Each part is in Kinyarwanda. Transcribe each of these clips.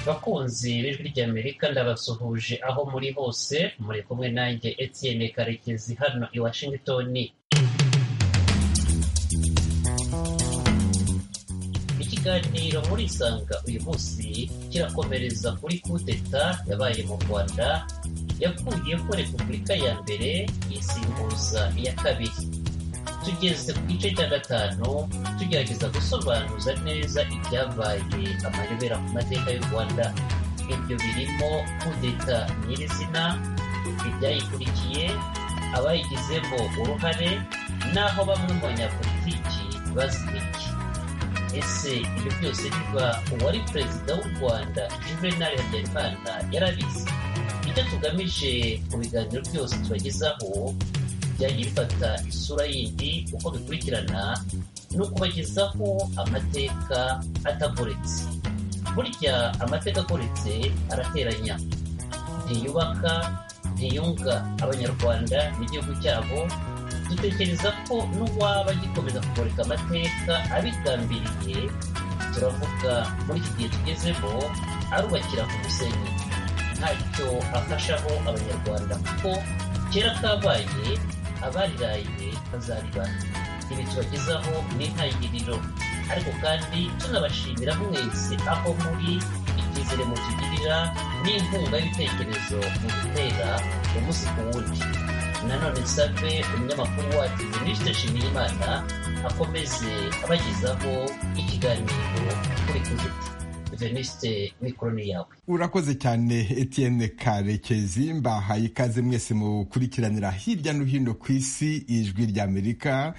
bakunzi b'ijwi ry'Amerika ndabasuhuje aho muri hose muri kumwe nanjye Etienne Karekezi hano i Washington ikiganiro muri Sanga uyu munsi kirakomereza kuri kudeta yabaye mu Rwanda yakuyeho Repubulika ya mbere yisimbuza iya kabiri tugeze ku gice cya gatanu tugerageza gusobanuza neza ibyabaye amayobera ku mateka y'u rwanda ibyo birimo kudeta nyirizina ibyayikurikiye abayigizemo uruhare n'aho bamwe mu banyapolitiki bazibiki ese ibyo byose biba uwari perezida w'u rwanda juvenal habyarimana yarabizi icyo tugamije mu biganiro byose tubagezaho byajya bifata isura yindi uko bikurikirana ni ukubagezaho amateka atagoretse burya amateka agoretse arateranya ntiyubaka ntiyunga abanyarwanda n'igihugu cyabo dutekereza ko n'uwaba agikomeza kugoreka amateka abigambiriye turavuga muri iki gihe tugezemo arubakira ku musenyi ntacyo afashaho abanyarwanda kuko kera kabaye abariraye bazaribana ibi tubagezaho n'intangiriro ariko kandi tunabashimira mwese aho muri icyizere mutugirira n'inkunga y'ibitekerezo mu gutera umunsi ku wundi nanone save umunyamakuru wacu minisitiri nshimiyimana akomeze abagezaho ikiganiro kuri kuzita venisite mikoroni yawe urakoze cyane Etienne karekezi mbahaye ikaze mwese mu gukurikiranira hirya no hino ku isi ijwi ry'amerika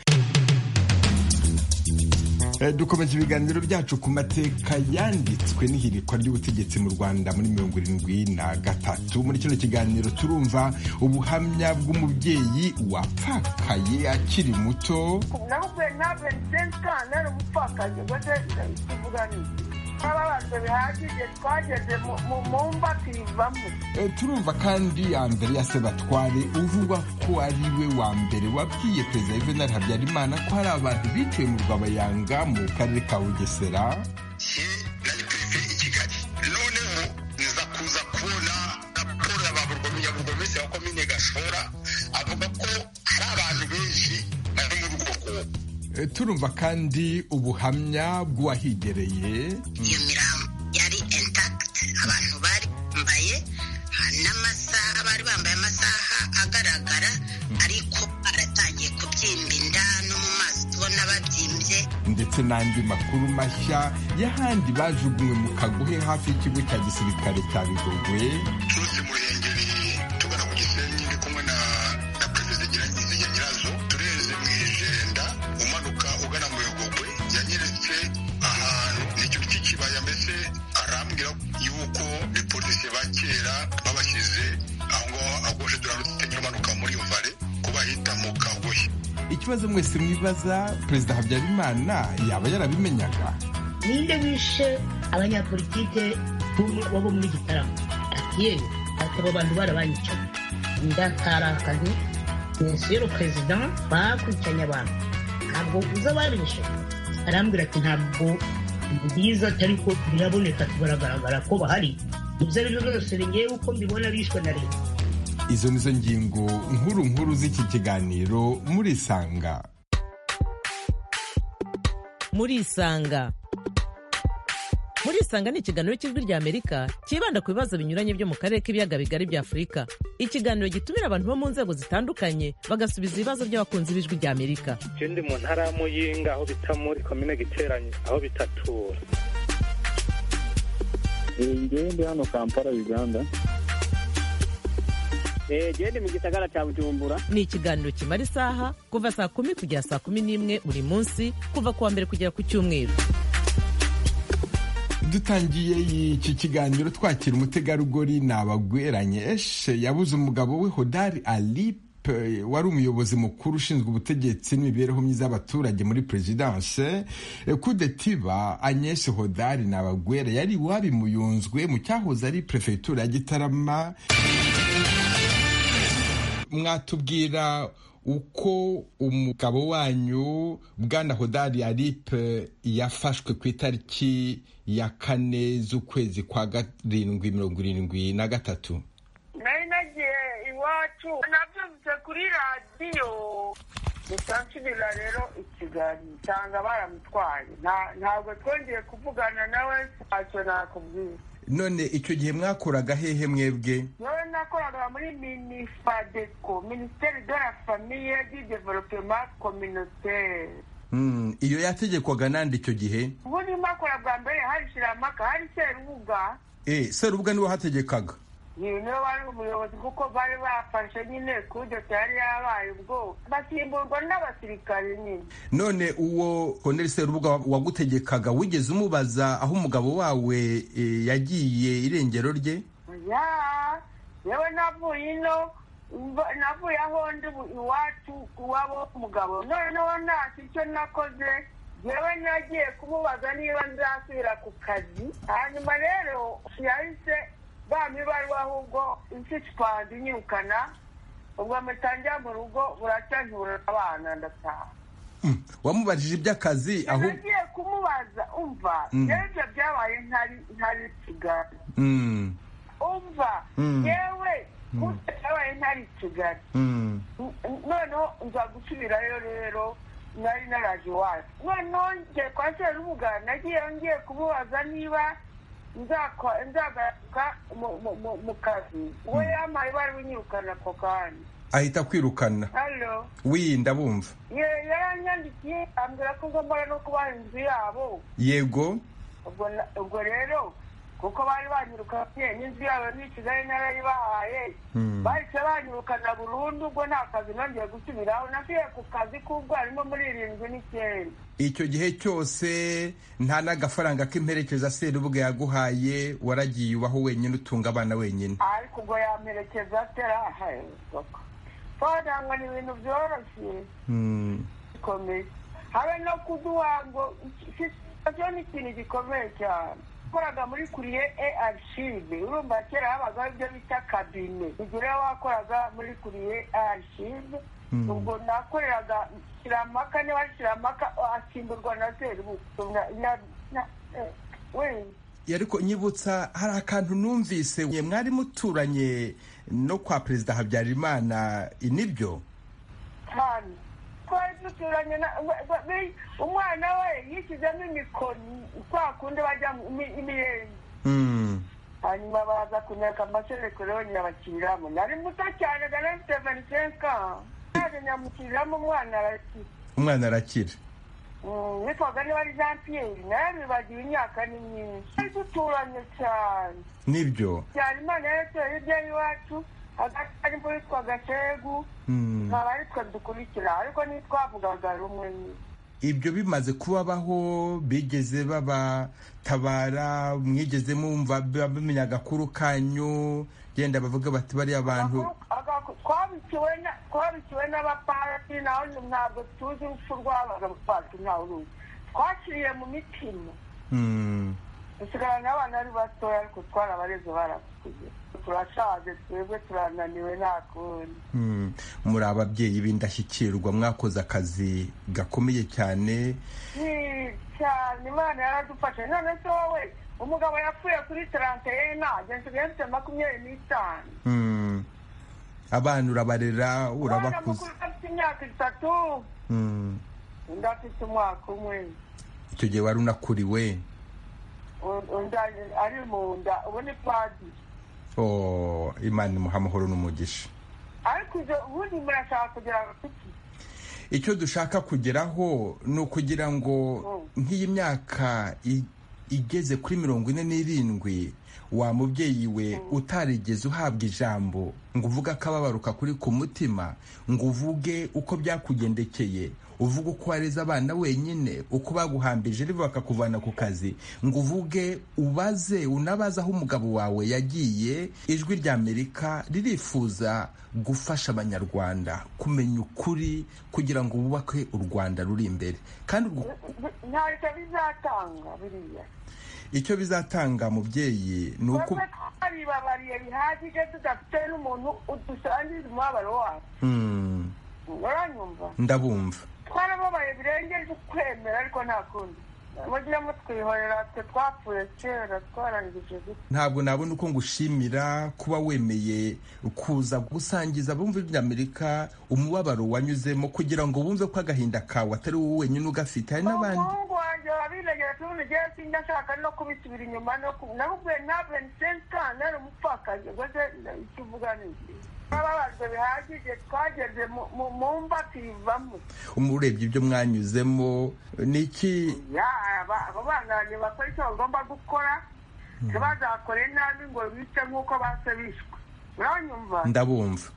dukomeje ibiganiro byacu ku mateka yanditswe n'ihirikwa ry'ubutegetsi mu rwanda muri mirongo irindwi na gatatu muri kino kiganiro turumva ubuhamya bw'umubyeyi wapfakaye akiri muto ntabwo ntabwo ntabwo umupfakaye ubwo tuvuga niki twababajwe bihagije twageze mu mba tuyivamo turumva kandi ya mbere ya sebatware uvugwa ko ari we wa mbere wabwiye perezida yuvenali habyarimana ko hari abantu biciwe mu rwabayanga mu karere ka bugesera nari perefe i kigali noneho niza kuza kubona raporo ya ba burugomisi wa komine gashora avuga ko hari abantu benshi bari muri urwo rwobo turumva kandi ubuhamya bw'uwahigereye iyo mirambo yari intakiti abantu bari bambaye n'amasaha bari bambaye amasaha agaragara ariko aratangiye kubyimba inda no mu maso tubona babyimbye ndetse n'andi makuru mashya y'ahandi bajugunywe mu kaguhe hafi y'ikigo cya gisirikare cya bigogwe turutse mu ruhengeri tugana ku gisenyi ndi kumwe na na perezida nyirazo nyirazo tureze mu ijenda umanuka ugana mu bigogwe yanyeretse ahantu ni ikintu cy'ikibaya mbese arambwira yuko polisi ba kera babashyize aho ngaho agoshe turarutse umanuka muri iyo vare kuba hita mu kagohe ikibazo mwese mwibaza perezida habyarimana yaba yarabimenyaga ninde wishe abanyapolitike bo muri gitaramo ati yewe ati abo bantu barabanyicaye ndakarakaye misiyo perezida bakurikiranye abantu ntabwo uza barishe arambwira ati ntabwo mbiza ariko biraboneka baragaragara ko bahari ibyo ari byo byose ngewe uko mbibona bishwe na leta izo ni zo ngingo nkuru nkuru z'iki kiganiro murisanga murisanga murisanga ni ikiganiro cy'ijwi ry'amerika cyibanda ku bibazo binyuranye byo mu karere k'ibiyaga bigari bya afurika ikiganiro gitumira abantu bo mu nzego zitandukanye bagasubiza ibibazo by'abakunzi b'ijwi ry'amerika Jewe ndi mu ntara ya Muyinga aho bita muri komine Giteranye aho bitatura ngewe ndi hano kampala uganda genda mu gisagara cya bujumbura ni ikiganiro kimara isaha kuva saa kumi kugera saa kumi n'imwe buri munsi kuva ku wa mbere kugera ku cyumweru dutangiye iki kiganiro twakira umutegarugori ni abagweranye eshe yabuze umugabo we hodari alipe wari umuyobozi mukuru ushinzwe ubutegetsi n'imibereho myiza y'abaturage muri perezidanse kudetiba anyeshe hodari ni abagwera yari iwabo muyunzwe mu cyahoze ari perefegitura ya gitarama mwatubwira uko umugabo wanyu bwana hodari aripe yafashwe ku itariki ya kane z'ukwezi kwa karindwi mirongo irindwi na gatatu nari nagiye iwacu nabyumvise kuri radiyo gusa nsubira rero ikiganiro nsanga baramutwaye Nta- ntabwo twongeye kuvugana nawe ntacyo nakubwira none icyo gihe mwakoraga hehe mwebwe yewe nakoraga muri minifadeco minisiteri de la famiye di developema communautaire Mm, iyo yategekwaga nande icyo gihe ubu ndimo akora bwa mbere hari shiramaka hari serubuga eh serubuga niwe hategekaga iyi niwe wari umuyobozi kuko bari bafashe nyine kudeta yari yabaye ubwo basimburwa n'abasirikare nyine none uwo Colonel Serubuga wagutegekaga wigeze umubaza aho umugabo wawe eh, yagiye irengero rye ya yewe navuye ino mva- navuye aho ndi bu- iwacu iwabo w'umugabo noneho ntacyo icyo nakoze yewe nagiye kumubaza niba nzasubira ku kazi hanyuma rero yahise bampa ibaruwa ahubwo insishipandi inyirukana ubwo mutangira mu rugo buracya ntiburabana ndataha Mm, wamubajije iby'akazi aho nagiye kumubaza umva Mm. rero ibyo byabaye ntari ntari kigali Mm, umva Mm. yewe Mm. kuko byabaye ntari kigali mm, N- n- noneho nza gusubirayo rero nari naraje iwacu noneho ngiye kwa serubuga nagiye ngiye kumubaza niba nzakwa- nzagaruka mu- mu- mu- mu kazi we yampaye bari bunyirukana ako kanya ahita akwirukana halo wi ndabumva Ye- yaranyandikiye ambwira ko ngomba no kubaha inzu yabo yego ubwo na- ubwo rero kuko bari banyirukanye n'inzu yabo ni kigali narayibahaye Mm. bahise banyirukana burundu ubwo nta kazi nongeye gusubiraho nasubiye ku kazi k'ubwo harimo muri irindwi n'icyenda icyo gihe cyose nta n'agafaranga k'imperekeza Serubuga yaguhaye waragiye ubaho wenyine utunga abana wenyine ariko ubwo yamperekeza atarahaye fada ngo ni ibintu byoroshye Mm, bikomeye habe no kuduha ngo cyo ni ikintu gikomeye cyane wakoraga muri kuriye e arishive urumva kera habagaho ibyo bita kabine igihe wakoraga muri kuriye e arishive Mm. ubwo nakoreraga shiramaka niba ari shiramaka asimburwa na serubuku Na- na- na- eh, we ariko nyibutsa hari akantu numvise mwe mwari muturanye no kwa perezida habyarimana nibyo cyane twari duturanye na we- we- we- umwana we yishyizemo imikoni kwa kundi bajya mu- imi- imiyenzi Mm, hanyuma baza kunyereka amaserekorero nyabakiriramo nari muto cyane nari mfite vanisenka naje nyamukiriramo umwana arati umwana arakira nitwaga niba ari jean pierre narabibagiwe imyaka ni myinshi twari duturanye cyane nibyo cyane imana yaratoye hirya y'iwacu hagati harimo witwaga shegu Mm. nkaba aritwe dukurikira ariko ntitwavugaga rumwe nyine ibyo bimaze kubabaho bigeze babatabara mwigeze mumva bamenya agakuru kanyu genda bavuga bati bariya bantu Agaku- twabikiwe na- twabikiwe n'abaparati naho ntabwo tuzi urupfu rwabaga abaparati ntawe uruzi twaciriye mu mitima Mm, dusigarana n'abana ari batoya ariko twarabareze barakuze turashaje twebwe turananiwe nta kundi mm. muri ababyeyi b'indashyikirwa mwakoze akazi gakomeye cyane Ni cyane imana yaradufashe none se wowe umugabo yapfuye kuri taranteyena nsigaye mfite makumyabiri n'itanu Mm. abana urabarera umwana urabakuza mukuru afite imyaka itatu Mm. undi afite umwaka umwe icyo gihe wari unakuriwe undi ari- ari mu nda ubu ni padi Oh, imana imuha amahoro n'umugisha ariko ibyo ubundi murashaka kugira ngo kuki icyo dushaka kugeraho ni ukugira ngo nk'iyi myaka i- igeze kuri mirongo ine n'irindwi wa mubyeyi we utarigeze uhabwa ijambo ngo uvuge akababaruka kuri ku mutima ngo uvuge uko byakugendekeye uvuge uko wareze abana wenyine uko baguhambije riva bakakuvana ku kazi ngo uvuge ubaze unabaze aho umugabo wawe yagiye ijwi rya amerika ririfuza gufasha abanyarwanda kumenya ukuri kugira ngo bubake u rwanda ruri imbere kandi urwo ntacyo bizatanga biriya icyo bizatanga mubyeyi ni uko twebwe twaribabariye bihagije tudafite n'umuntu udusangiza umubabaro wacu Mm, uranyumva ndabumva twarababaye birengeje ukwemera ariko nta kundi mujye mutwihorera twe twapfuye kera twarangije gute ntabwo nabona uko ngushimira kuba wemeye kuza gusangiza abumva iby'amerika umubabaro wanyuzemo kugira ngo bumve ko agahinda kawe atari wowe wenyine ugafite hari n'abandi umuhungu wanjye wabiregera tubona igihe sinjya ashaka no kubisubira inyuma no ku nabubwe ntabwo nisenka nari umupfakazi rwose icyo uvuga ni iki twababajwe bihagije twageze mu- mu- mu mva tuyivamo umurebye ibyo mwanyuzemo ni iki ya aba- abo bana banjye bakora icyo bagomba gukora ntibazakore nabi ngo bice nk'uko base bishwe uranyumva ndabumva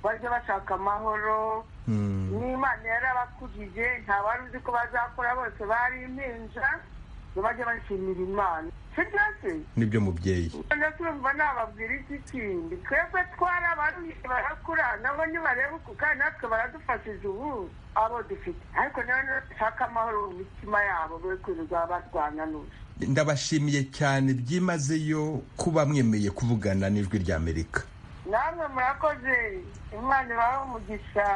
bajya bashaka amahoro Mm. n'imana yarabakujije nta wari uzi ko bazakora bose bari impinja ntibajye bashimira imana sibyo se nibyo mubyeyi none turumva nababwira iki kindi twebwe twarabaruye barakura nabo nibareba uku kandi natwe baradufashije ubu abo dufite ariko none bashaka amahoro mu mitima yabo be kwirirwa barwana n'ubu ndabashimiye cyane byimazeyo kuba mwemeye kuvugana n'ijwi ry'amerika namwe murakoze imana ibahe umugisha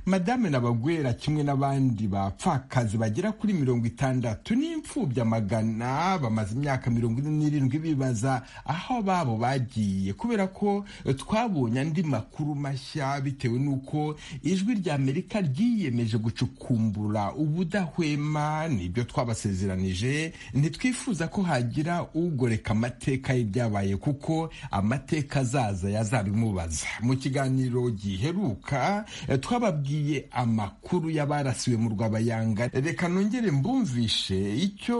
madame nabagwera kimwe n'abandi bapfakazi bagera kuri mirongo itandatu n'imfubyi amagana bamaze imyaka mirongo ine n'irindwi bibaza aho babo bagiye kubera ko twabonye andi makuru mashya bitewe n'uko ijwi ry'amerika ryiyemeje gucukumbura ubudahwema nibyo twabasezeranije ntitwifuza ko hagira ugoreka amateka y'ibyabaye kuko amateka azaza yazabimubaza mu kiganiro giheruka eh, twababwiye amakuru y'abarasiwe mu rwabayanga reka nongere mbumvishe icyo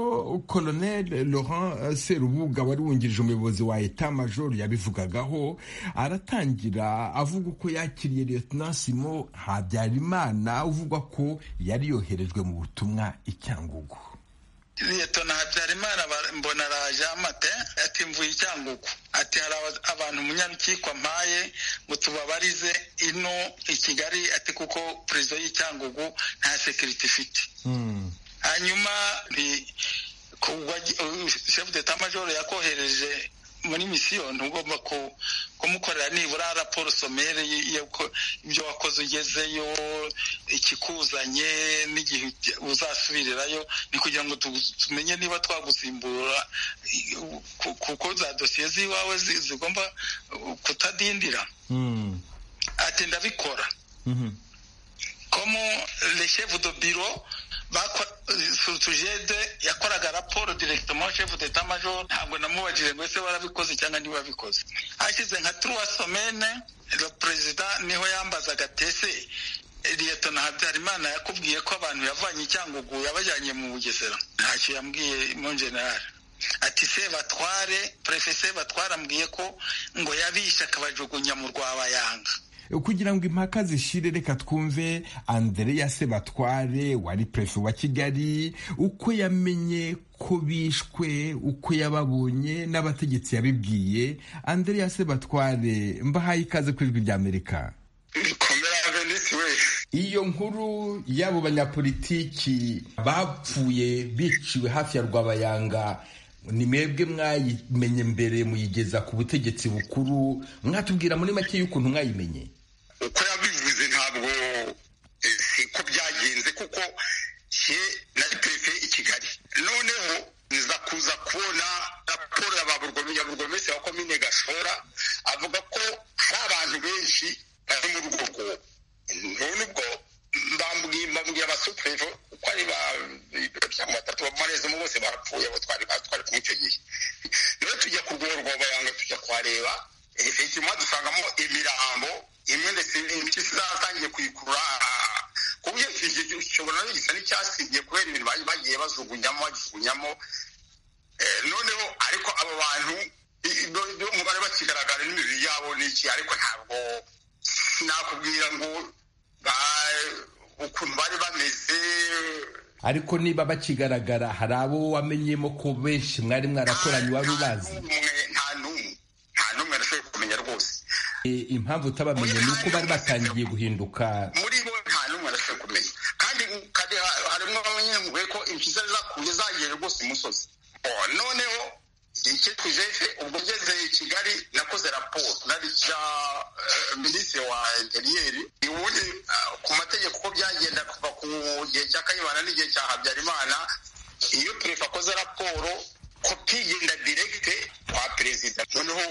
colonel laurent eh, serubuga wari wungirije umuyobozi wa eta major yabivugagaho aratangira avuga uko yakiriye lieutenant simo habyarimana uvugwa ko yari yoherejwe mu butumwa i cyangugu liyetona habyarimana ba- mbona araje amate ati mvuye icyangugu ati hari aba- abantu umunyarukiko ampaye ngo tubabarize ino i kigali ati kuko perezida y'icyangugu nta sekiriti ifite hanyuma nti shefu deta majoro yakohereje muri misiyo ntugomba ku- kumukorera nibura raporo somere y'uko ibyo wakoze ugezeyo ikikuzanye n'igihe ujya- uzasubirirayo ni kugira ngo tu- tumenye niba twagusimbura i- ku- kuko za dosiye z'iwawe zi- zigomba uh, kutadindira ati ndabikora komo le chef de bureau surtujede yakoraga raporo directement chef d'etat major ntabwo namubajije ngo ese barabikoze cyangwa ntibabikoze hashize nka trois semaine le president niho yambazaga tese liyetona habyarimana yakubwiye ko abantu yavanye icyangugu yabajyanye mu bugesera ntacyo yambwiye mu generali ati sebatware prefe sebatware ambwiye ko ngo yabishe akabajugunya mu rwabayanga kugira ngo impaka zishire reka twumve andreya sebatware wari perefe wa kigali uko yamenye ko bishwe uko yababonye n'abategetsi yabibwiye andreya sebatware mbahaye ikaze ku ijwi ry'amerika komera venisi we iyo nkuru y'abo banyapolitiki bapfuye biciwe hafi ya rwabayanga ni mwebwe mwayimenye mbere muyigeza ku butegetsi bukuru mwatubwira muri make y'ukuntu mwayimenye uko yabivuze ntabwo eh, siko byagenze kuko she nari perefe i kigali noneho nza kuza kubona raporo ya ba burugome- ya burugomesi wa komine gashora avuga ko hari abantu benshi bari muri urwo rwobo none ubwo bambwiye bambwiye abasuperefe uko ari ba ibiro bya batatu bamarezemo bose barapfuye abo twari batwari kumwe icyo gihe rero tujya ku rwego rwabayanga tujya kuhareba efekima dusangamo imirambo imwe ndetse n'impyisi zatangiye kuyikurura ah, ku buryo icyo gihe ushobora no gisa n'icyasibye kubera ibintu bari bagiye bajugunyamo bajugunyamo Eh, noneho ariko abo bantu i- i- bo- bo- umubare bakigaragara n'imibiri yabo n'iki ariko ntabwo sinakubwira ngo ba- ukuntu bari bameze ariko niba bakigaragara hari abo wamenyemo ko benshi mwari mwarakoranye wari ubazi umwe nta n'umwe nta n'umwe arashoboye kumenya rwose E, impamvu utabamenye ni uko bari batangiye guhinduka muri bo nta n'umwe arashobora kumenya kandi kandi ha- harimo bamwe ngo ko impyisi zari zakuye zagiye rwose imusozi Oh, noneho icyo jefe ubwo ngeze i kigali nakoze raporo nabishyira minisitiri wa interiyeri ubundi ku mategeko uko byagenda kuva ku gihe cya kayibana n'igihe cya habyarimana iyo perefe akoze raporo kopi igenda direkite kwa perezida noneho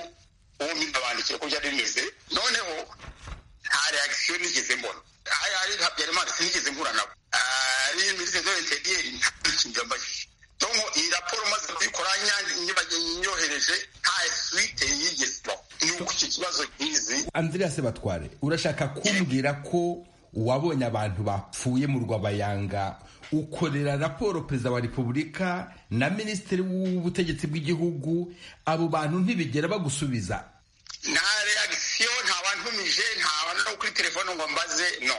uwo mbibabandikiye ko byari bimeze noneho nta reakisiyo nigeze mbona aha ari habyarimana sinigeze mpura nabo ari minisitiri wa interiyeri nta kintu yambajije tom iyi raporo umaze kuyikora nyohereje nta suite yigezeho ni uko iki kibazo kizi andreas batware urashaka kumbwira ko wabonye abantu bapfuye mu rwabayanga ukorera raporo perezida wa repubulika na minisitiri w'ubutegetsi bw'igihugu abo bantu ntibigera bagusubiza nta reagisiyo nta bantumije nta bantu no kuri telefone ngo mbaze no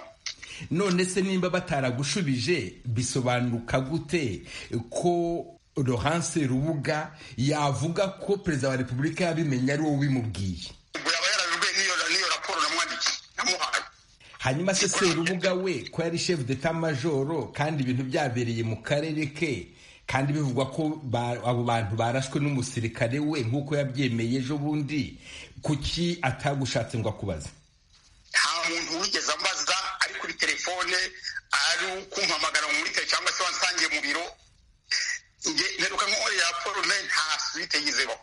none se nimba bataragushubije bisobanuka gute ko rohanse rubuga yavuga ko perezida wa repubulika yabimenye ari wowe ubimubwiye yaba yarabibwiye n'iyo raporo namwandikiye namuhaye hanyuma se serubuga we ko yari chef d'etat majoro kandi ibintu byabereye mu karere ke kandi bivugwa ko ba- abo bantu barashwe n'umusirikare we nk'uko yabyemeye ejo bundi kuki atagushatse ngo akubaze nta muntu wigeze ambaza ari kuri telefone ari kumpamagara mu murike cyangwa se wansangiye mu biro Nge- nteruka nkorera raporo nayo nta suite yizeho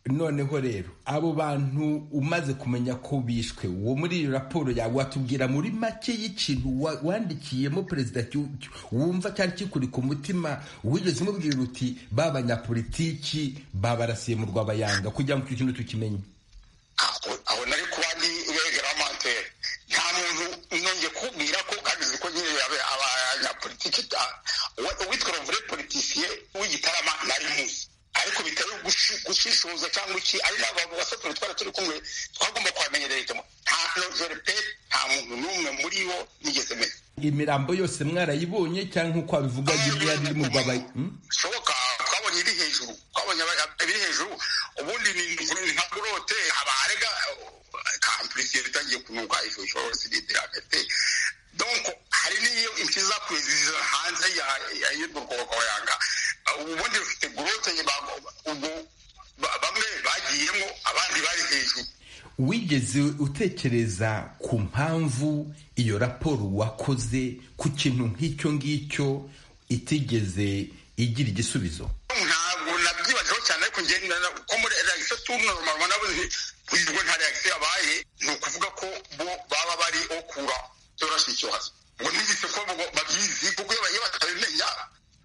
noneho rero abo bantu umaze kumenya ko bishwe uwo muri iyo raporo yawe watubwira muri make y'ikintu wa- wandikiyemo perezida cyu- cyu- wumva cyari kikuri ku mutima wigeze umubwira uti ba banyapolitiki babarasiye mu rwabayanga kugira ngo icyo kintu tukimenye aho aho nari kuba ndi regeramantere nta muntu nongeye kubwira ko kandi uzi ko nyine yabe abanyapolitiki ta- uwa- uwitwa rovure politisiye w'igitarama nari muzi ariko bitari gushi- gushishoza cyangwa iki ari n'aba basaturi twari turi kumwe twagomba kwamenyererejemo nta novere pe nta muntu n'umwe muri bo nigeze menya imirambo yose mwarayibonye cyangwa nk'uko wabivuga yari yari iri mu rwabayanga Hmm? bishoboka twabonye iri hejuru twabonye aba- iri hejuru ubundi ni ni nka burote abarega kampurisiye itangiye kunuka ifu ishobora gusigira hagati donc hari n'iyo impyisi zakuye ziza hanze ya- ya- y'urwo rwabayanga ubundi rufite gurote ba- ubwo ba- bamwe bagiyemo abandi bari hejuru wigeze utekereza ku mpamvu iyo raporo wakoze ku kintu nk'icyo ngicyo itigeze igira igisubizo ntabwo nabyibajeho cyane ariko ngenda ko muri reagisiyo tunoromama nabuze ntabwo nta reagisiyo yabaye ni ukuvuga ko bo baba bari okura byoroshye icyobazo ngo nigise ko bo babyizi kuko iyo iyo batabimenya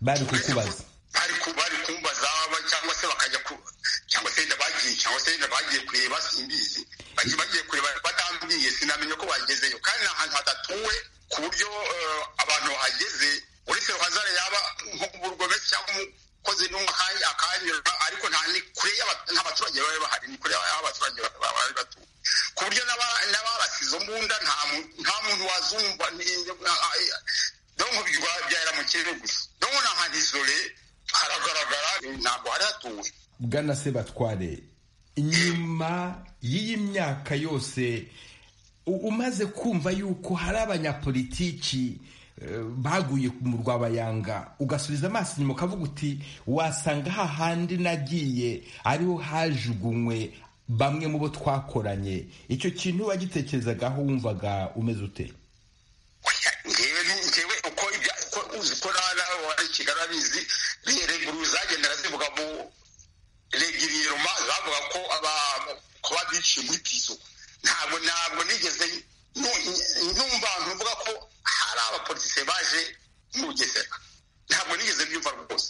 bari kukubaza bari ku- bari kumbaza ba- cyangwa se bakajya ku cyangwa se yenda bagiye cyangwa se yenda bagiye kureba simbizi bagiye bagiye kureba batambwiye sinamenye ko bagezeyo kandi ni ahantu hadatuwe ku buryo eh, abantu bahageze uretse ruhazare yaba nko mu rwometse cyangwa umukozi n'umwe akanya- akanyura ariko nta ni kure y'aba- nta baturage bari bahari ni kure y'aho abaturage ba- ba- bari batuye ku buryo n'aba- n'ababasize mbunda nta mu- nta muntu wazumva ni- na- donc bya- byahera mu kirere gusa donc ni ahantu isole haragaragara eh, ntabwo hari hatuwe bwana sebatware nyuma y'iyi myaka yose u- umaze kumva yuko hari abanyapolitiki eh, baguye mu rwabayanga ugasubiza amaso inyuma ukavuga uti wasanga hahandi nagiye ariho hajugunywe bamwe mu bo twakoranye icyo kintu wagitekerezagaho wumvaga umeze ute ngewe ni- ngewe uko ibya- uko uzi ko nari kigali abizi reguru zagendaga zivuga mu regiriyeroma zavuga ko aba- kuba biciye muri piso ntabwo ntabwo nigeze nu- numva abantu bavuga ko hari abapolitisiye baje mu bugesera ntabwo nigeze byumva rwose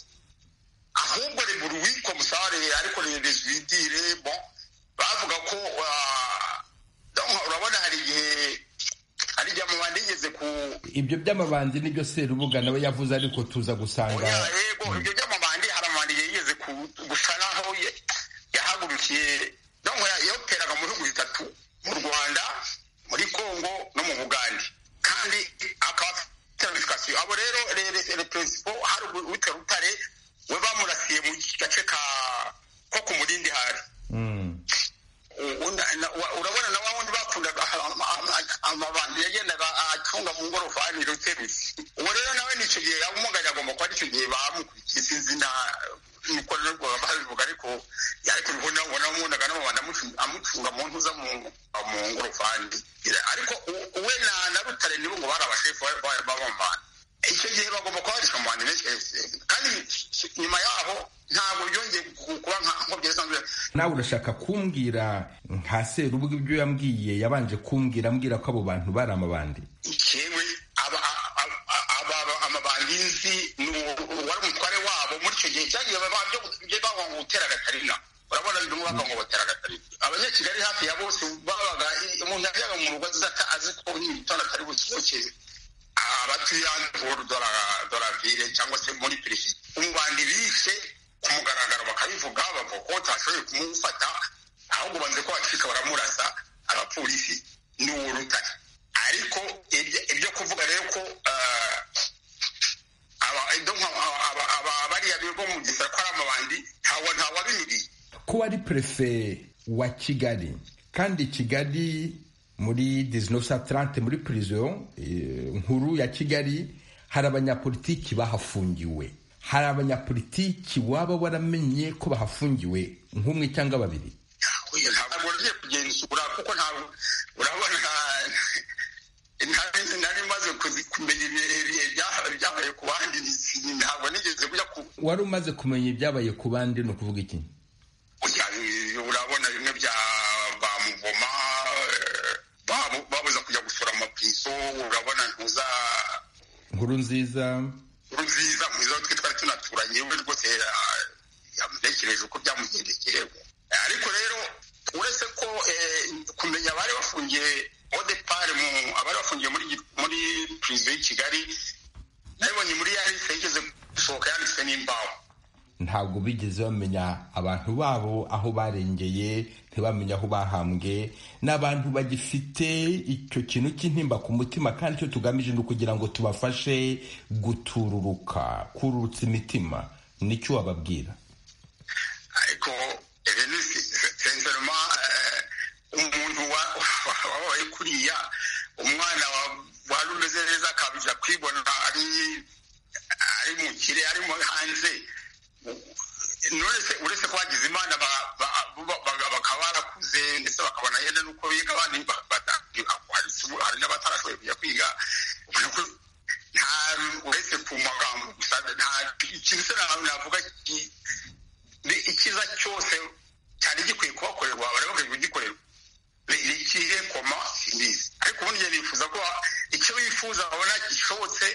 ahubwo reguru witwa musare ariko rezwidire bon bavuga ko ah, donc urabona hari igihe hari igihe amabandi yigeze ku ibyo by'amabandi nibyo serubuga nawe yavuze ariko tuza gusanga yego ibyo by'amabandi hari amabandi yigeze ku- gusa naho ye- yahagurukiye ntabwo yoperaga mu bihugu bitatu mu rwanda muri congo no mu bugande kandi akaba afite na visitation abo rero reperezida hari uwitwa rutare we bamurasiye mu gace ka- ko ku murindi hari Mm. Una- na- wa- urabona na wa wundi bakundaga ama- ama- amabandi yagendaga acunga mu ngorofani ruterutse uwo rero nawe nicyo gihe yamugari agomba kuba aricyo gihe bamukurikiye sinzi na nuko nabwo babivuga ariko ariko ubona wanamubonaga n'amabanga amucu- amucunga mu ntuza mu mu ngorofani Ira- ariko u- we na na rutare nibo ngo bari abashefu ba- ba- b'abamana icyo gihe bagomba kuba babarizwa mu bantu benshi eh, kandi si- nyuma yaho ntabwo byongeye ku- kuba nka nko byesanzwe nawe urashaka kumbwira nka serubwo ibyo yambwiye yabanje kumbwira ambwira ko abo bantu bari amabandi yewe aba a- a- a- aba amabandi nzi ni uwo- wari umutware wabo muri icyo gihe cyagiye baba- byo- byo bavuga ngo gutera gatarina urabona biri mu bava ngo batera gatarina abanyakigali hafi ya bose babaga umuntu yajyaga mu rugo azi ata- azi ko n'ibitanda atari busohoke abatuye hanze ku dora- doravire cyangwa se muri perezida umubandi bishe ku mugaragaro bakabivuga bavuga ko utashoboye kumufata ahubwo banze ko bacika baramurasa abapolisi n'uwo rutare ariko ibyo- ibyo kuvuga rero ko ah, aba- ibyo nka- aba- aba- aba- bariya bigo mu gisara ko ari amabandi ntawe ntawabimiriye ko ari perefe wa kigali kandi kigali muri 1930 muri prison eh, nkuru ya kigali hari abanyapolitiki bahafungiwe hari abanyapolitiki waba waramenye ko bahafungiwe nk'umwe cyangwa babiri Oya, ntabwo nagiye kugenzura kuko ntabwo urabona ntabwo nari maze kuzi- kumenya ibihe- ibihe bya- byabaye ku bandi ni- ntabwo nigeze kujya ku wari umaze kumenya ibyabaye ku bandi ni ukuvuga iki kujya eh, urabona bimwe bya ba muvoma eh, babu- babuza kujya gusura amapiso urabona ntuza nkuru nziza nziza mwiza twe twari tunaturanye we rwose ah, yamutekereje uko byamugendekeye Eh, ariko rero uretse ko eh, kumenya abari bafungiye odepare mu abari bafungiye muri gi- muri prison y'i kigali nabibonye muri ya liste yigeze gusohoka yanditse n'imbaho ntabwo bigeze bamenya abantu babo aho barengeye ntibamenya aho bahambwe ni abantu bagifite icyo kintu cy'intimba ku mutima kandi icyo tugamije ni ukugira ngo tubafashe gutururuka kururutsa imitima nicyo wababwira ariko rero sensoroma umuntu wa- wa- wabaye kuriya umwana wa- wari umeze neza akabiza kwibona ari ari mu kire arimo hanze Nuretse- uretse ko bagize imana ba- ba- ba- ba- bakaba barakuze ndetse bakabona yenda n'uko biga abandi ba- bata- hari hari n'abatarashoboye kujya kwiga ubona ko nta uretse ku magambo gusa nta ikintu se nawe navuga ki- ni icyiza cyose cyari gikwiye kubakorerwa bari bakwiye kugikorerwa Ni- ni ikihe koma imbizi ariko ubundi njye nifuza ko icyo bifuza babona gishobotse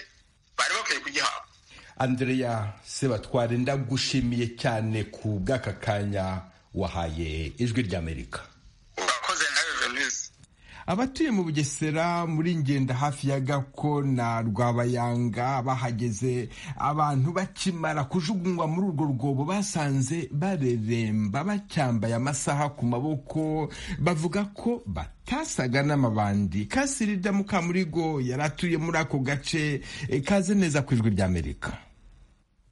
bari bakwiye kugihabwa andrea sebatware ndagushimiye cyane ku bw'aka kanya wahaye ijwi ry'amerika urakoze nawe venise abatuye mu bugesera muri ngenda hafi ya gako na rwabayanga bahageze abantu bakimara kujugunywa muri urwo rwobo basanze bareremba bacyambaye amasaha ku maboko bavuga ko batasaga n'amabandi kasirida mukamurigo yari atuye muri ako gace eh, kaze neza ku ijwi ry'amerika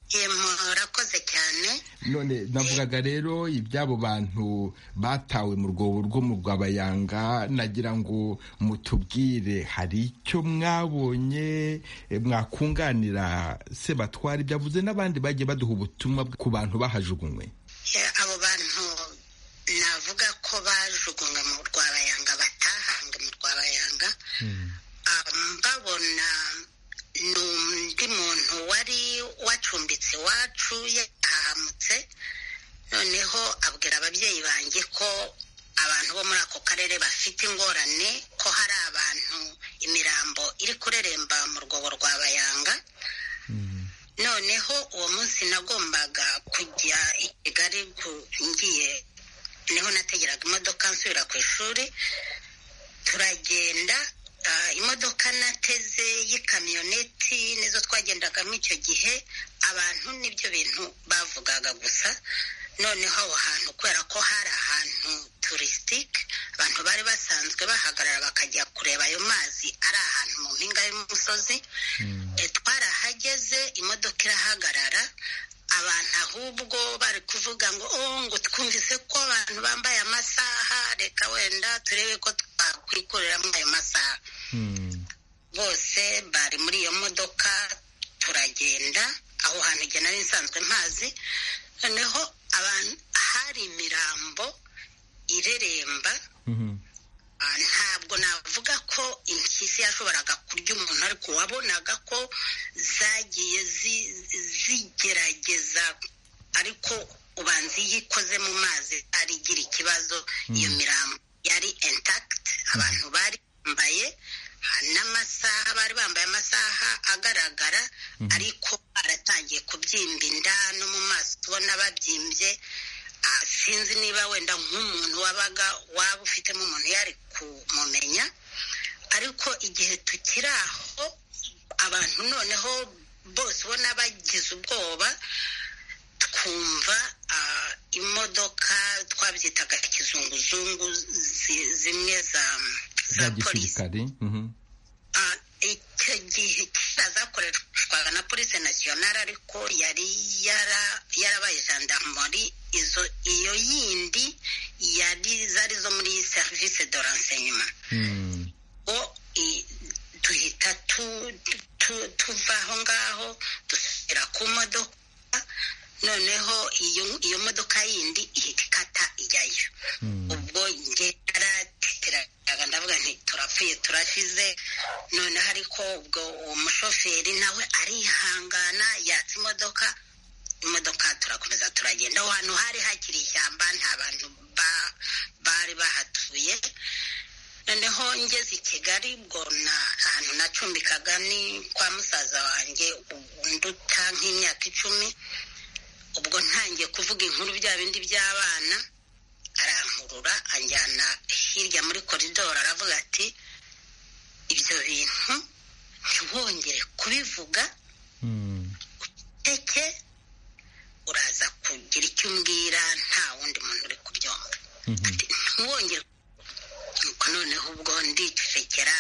Eh, murakoze cyane none navugaga rero iby'abo bantu batawe mu rwobo rwo mu rwabayanga nagira ngo mutubwire hari icyo mwabonye eh, mwakunganira sebatwara ibyo avuze n'abandi bagiye baduha ubutumwa bw- ku bantu bahajugunywe Eh, abo bantu navuga ko bajugunga mu rwabayanga batahanga mu rwabayanga Um, babona ni undi muntu wari wacumbitse iwacu yahahamutse noneho abwira ababyeyi banjye ko abantu bo muri ako karere bafite ingorane ko hari abantu imirambo iri kureremba mu rwobo rwa bayanga noneho uwo munsi nagombaga kujya i kigali gu- ngiye niho nategeraga imodoka nsubira ku ishuri turagenda ah, imodoka nateze y'ikamyoneti nizo twagendagamo icyo gihe abantu n'ibyo bintu bavugaga gusa noneho aho hantu kubera ko hari ahantu turisitike abantu bari basanzwe bahagarara bakajya kureba ayo mazi ari ahantu mu mpinga y'umusozi Eh, twarahageze imodoka irahagarara abantu ahubwo bari kuvuga ngo oh ngo twumvise ko abantu bambaye amasaha reka wenda turebe ko twakwikoreramo ayo masaha bose bari muri iyo modoka turagenda aho hantu igihe nari nsanzwe mpazi noneho abantu ha- hari imirambo ireremba Ah, ntabwo navuga ko impyisi yashoboraga kurya umuntu ariko wabonaga ko zagiye zi- zigerageza ariko ubanza iyo ikoze mu mazi ari igira ikibazo iyo mirambo yari intact abantu bari bambaye ah, n'amasaha bari bambaye amasaha agaragara ariko baratangiye kubyimba inda no mu maso ubona babyimbye Ah, sinzi niba wenda nk'umuntu wabaga waba ufitemo umuntu yari kumumenya ariko igihe tukiri aho abantu noneho bose ubona bagize ubwoba twumva ah, imodoka twabyitaga kizunguzungu zi- zimwe za za gisirikare mhm. Ah, icyo gihe kitazakoreshwaga na polisi nasiyonari ariko yari yara- yarabaye gendarmeri izo iyo yindi yari zari zo muri serivisi de renseignement Mm. o i- duhita tu- tu- tuva aho ngaho dusubira ku modoka noneho iyo iyo modoka yindi ihita ikata ijyayo ubwo njye narateteraga ndavuga nti turapfuye turashize noneho ariko ubwo uwo mushoferi nawe arihangana yatsa imodoka imodoka turakomeza turagenda aho hantu hari hakiri ishyamba nta bantu ba- bari bahatuye noneho ngeze i kigali ubwo na ahantu nacumbikaga ni kwa musaza wanjye unduta nk'imyaka icumi ubwo ntangiye kuvuga inkuru bya bindi by'abana arankurura anjyana hirya muri koridoro aravuga ati ibyo bintu ntiwongere kubivuga teke uraza kugira icyo umbwira nta wundi muntu uri kubyumva ntiwongere nuko noneho ubwo ndicecekera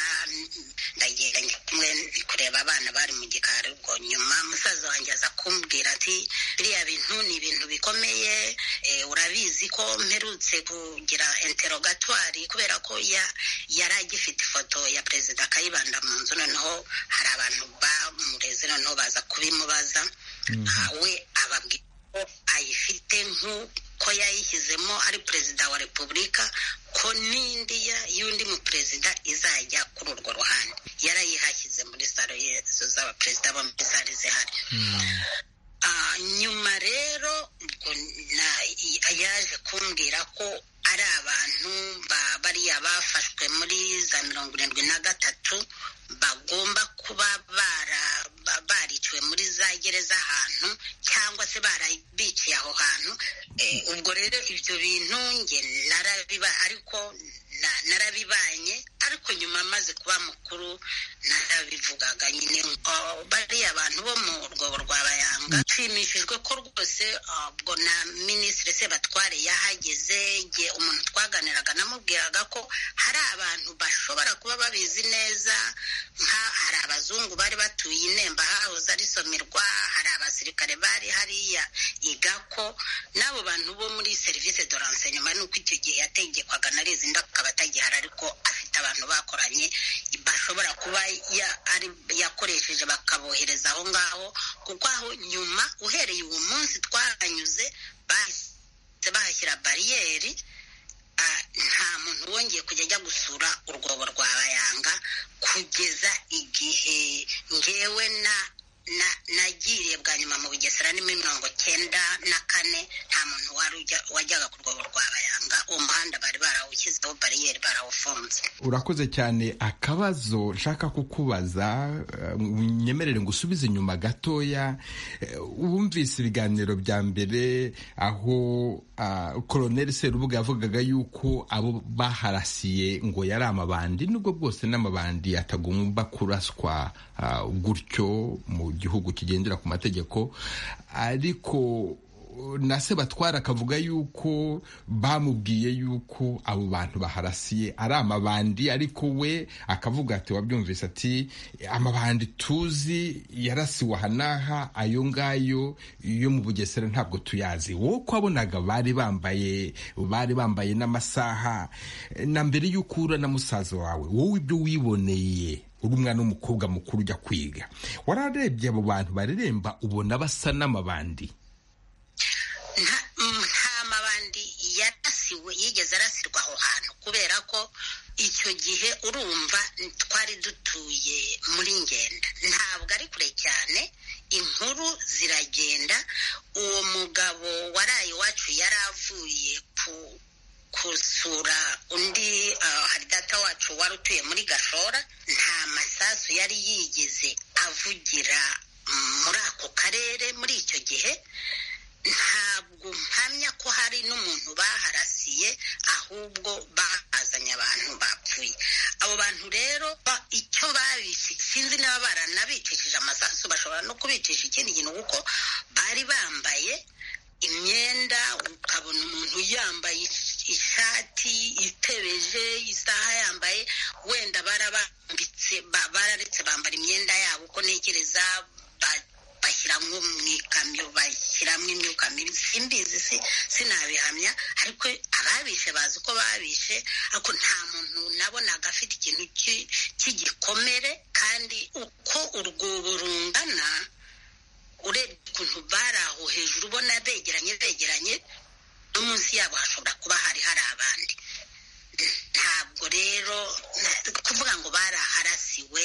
ndagenda ndi kumwe ndi kureba abana bari mu gikari ubwo nyuma musaza wanjye aza kumbwira ati biriya bintu ni ibintu bikomeye eh, urabizi ko mperutse kugira enterogatwari kubera ko ya- yari agifite ifoto ya perezida kayibanda mu nzu noneho hari abantu bamureze noneho baza kubimubaza Ah, we ababwira ko ayifite nk'uko yayishyizemo ari perezida wa repubulika ko n'indi ya- y'undi muperezida izajya kuri urwo ruhande yarayihashyize muri salo yezo z'abaperezida bo muri sale zihari Ah, nyuma rero ubwo na- i- yaje kumbwira ko ari abantu ba- bariya bafashwe muri za mirongo irindwi na gatatu bagomba kuba bara- ba- bariciwe muri za gereza ahantu cyangwa se barabiciye aho hantu Eh, ubwo rero ibyo bintu nge narabiba ariko na- narabibanye ariko nyuma maze kuba mukuru narabivugaga nyine oh, bariya abantu bo mu rwobo rwa bayanga nshimishijwe ko rwose ah, ubwo na minisitiri sebatware yahageze igihe umuntu twaganiraga namubwiraga ko hari abantu bashobora kuba babizi neza nka hari abazungu bari batuye i nemba hahoze ari somerwa hari abasirikare bari hariya igako n'abo bantu bo muri serivisi de renseignement ni uko icyo gihe yategekwaga na rezinda akaba atagihari ariko afite abantu bakoranye bashobora kuba ya- ari yakoresheje bakabohereza aho ngaho kuko aho nyuma uhereye uwo munsi twahanyuze bahise bahashyira bariyeri ah, nta muntu wongeye kujya ajya gusura urwobo rwa bayanga kugeza igihe ngewe na na nagiriye bwa nyuma mu bugesera ni mirongo cyenda na kane nta muntu wari ujya- wajyaga ku rwobo rwa bayanga uwo muhanda bari barawushyizeho bariyeri barawufunze urakoze cyane akabazo nshaka kukubaza eh, unyemerere ngo usubize inyuma gatoya Eh, wumvise ibiganiro bya mbere aho ah, koloneli serubuga yavugaga yuko abo baharasiye ngo yari amabandi nubwo bwose n'amabandi atagomba kuraswa ah, gutyo mu gihugu kigendera ku mategeko ariko na se batwara akavuga yuko bamubwiye yuko abo bantu baharasiye ari amabandi ariko we akavuga ati wabyumvise ati amabandi tuzi yarasiwe aha n'aha ayo ngayo yo mu bugesera ntabwo tuyazi wowe ko wabonaga bari bambaye bari bambaye n'amasaha na mbere y'uko uhura na musaza wawe wowe ibyo wiboneye uri umwana w'umukobwa mukuru ujya kwiga wararebye abo bantu bareremba ubona basa n'amabandi nta mm, nta mabandi yarasiwe yigeze arasirwa aho hantu kubera ko icyo gihe urumva twari dutuye muri ngenda ntabwo ari kure cyane inkuru ziragenda uwo mugabo waraye iwacu yari avuye ku kusura undi haridata wacu wari utuye muri gashora nta masasu yari yigeze avugira muri ako karere muri icyo gihe ntabwo mpamya ko hari n'umuntu baharasiye ahubwo bahazanye abantu bapfuye abo bantu rero ba- icyo babishe sinzi niba baranabicishije amasasu bashobora no kubicisha ikindi kintu kuko bari bambaye imyenda ukabona umuntu yambaye ish- ishati itebeje isaha yambaye wenda barabambitse ba- bararetse bambara imyenda yabo uko ntekereza ba- bashyiramo mu ikamyo bashyiramo imyuka mibi simbizi si sinabihamya ariko ababishe bazi uko babishe ariko nta muntu nabonaga afite ikintu cy'i- cy'igikomere kandi uko urwobo rungana urebye ukuntu bari aho hejuru ubona begeranye begeranye no munsi yabo hashobora kuba hari hari abandi ntabwo rero na- kuvuga ngo baraharasiwe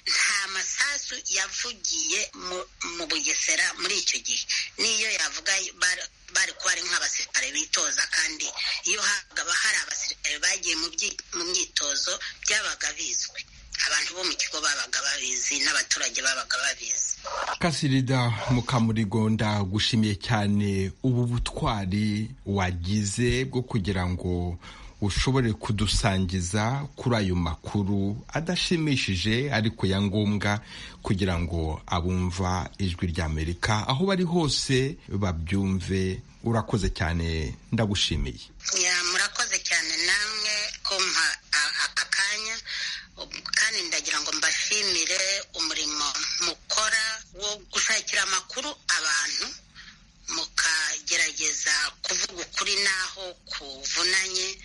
nta masasu yavugiye mu- mu bugesera muri icyo gihe n'iyo yavuga bar- bari kuba ari nk'abasirikare bitoza kandi iyo haba hari abasirikare bagiye mu byi- mu myitozo byabaga bizwi abantu bo mu kigo babaga babizi n'abaturage babaga babizi kasirida mukamurigo ndagushimiye cyane ubu butwari wagize bwo kugira ngo ushobore kudusangiza kuri ayo makuru adashimishije ariko ya ngombwa kugira ngo abumva ijwi rya amerika aho bari hose babyumve urakoze cyane ndagushimiye Ya, murakoze cyane namwe kumpa a- a- akanya Ubu- kandi ndagira ngo mbashimire umurimo mukora wo gushakira amakuru abantu mukagerageza kuvuga ukuri n'aho kuvunanye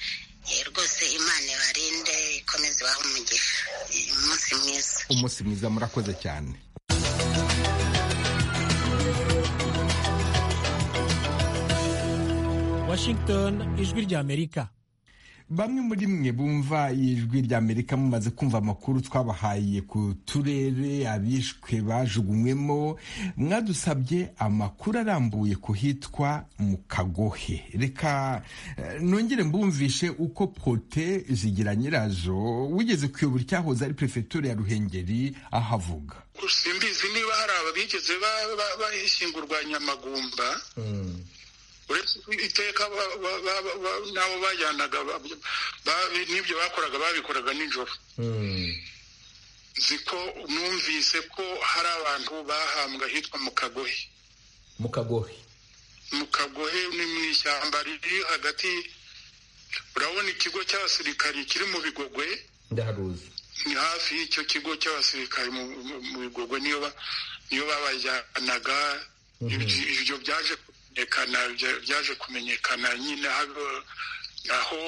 Eh, rwose imana ibarinde ikomeze ibahe umugisha Eh, umunsi mwiza umunsi mwiza murakoze cyane Washington ijwi rya Amerika bamwe muri mwe bumva ijwi rya amerika mumaze kumva amakuru twabahaye ku turere abishwe bajugunywemo mwadusabye amakuru arambuye ku hitwa mu kagohe reka eh, nongere mbumvishe uko pote zigira nyirazo wigeze kuyobora icyahoze ari perefegitura ya ruhengeri ahavuga simbizi niba hari aba bigeze ba- ba- bahishingurwa nyamagumba uretse ko iteka ba- ba- ba- ba- n'abo bajyanaga ba- ba- n'ibyo bakoraga babikoraga nijoro nzi ko numvise ko hari abantu bahambwe ahitwa mu kagohe mu kagohe mu kagohe ni mu ishyamba riri hagati urabona ikigo cy'abasirikari kiri mu bigogwe ndaharuzi ni hafi y'icyo kigo cy'abasirikari mu mu- mu bigogwe niyo ba- niyo babajyanaga Ibyo- ibyo byaje kumenyekana bya- byaje kumenyekana nyine habo- aho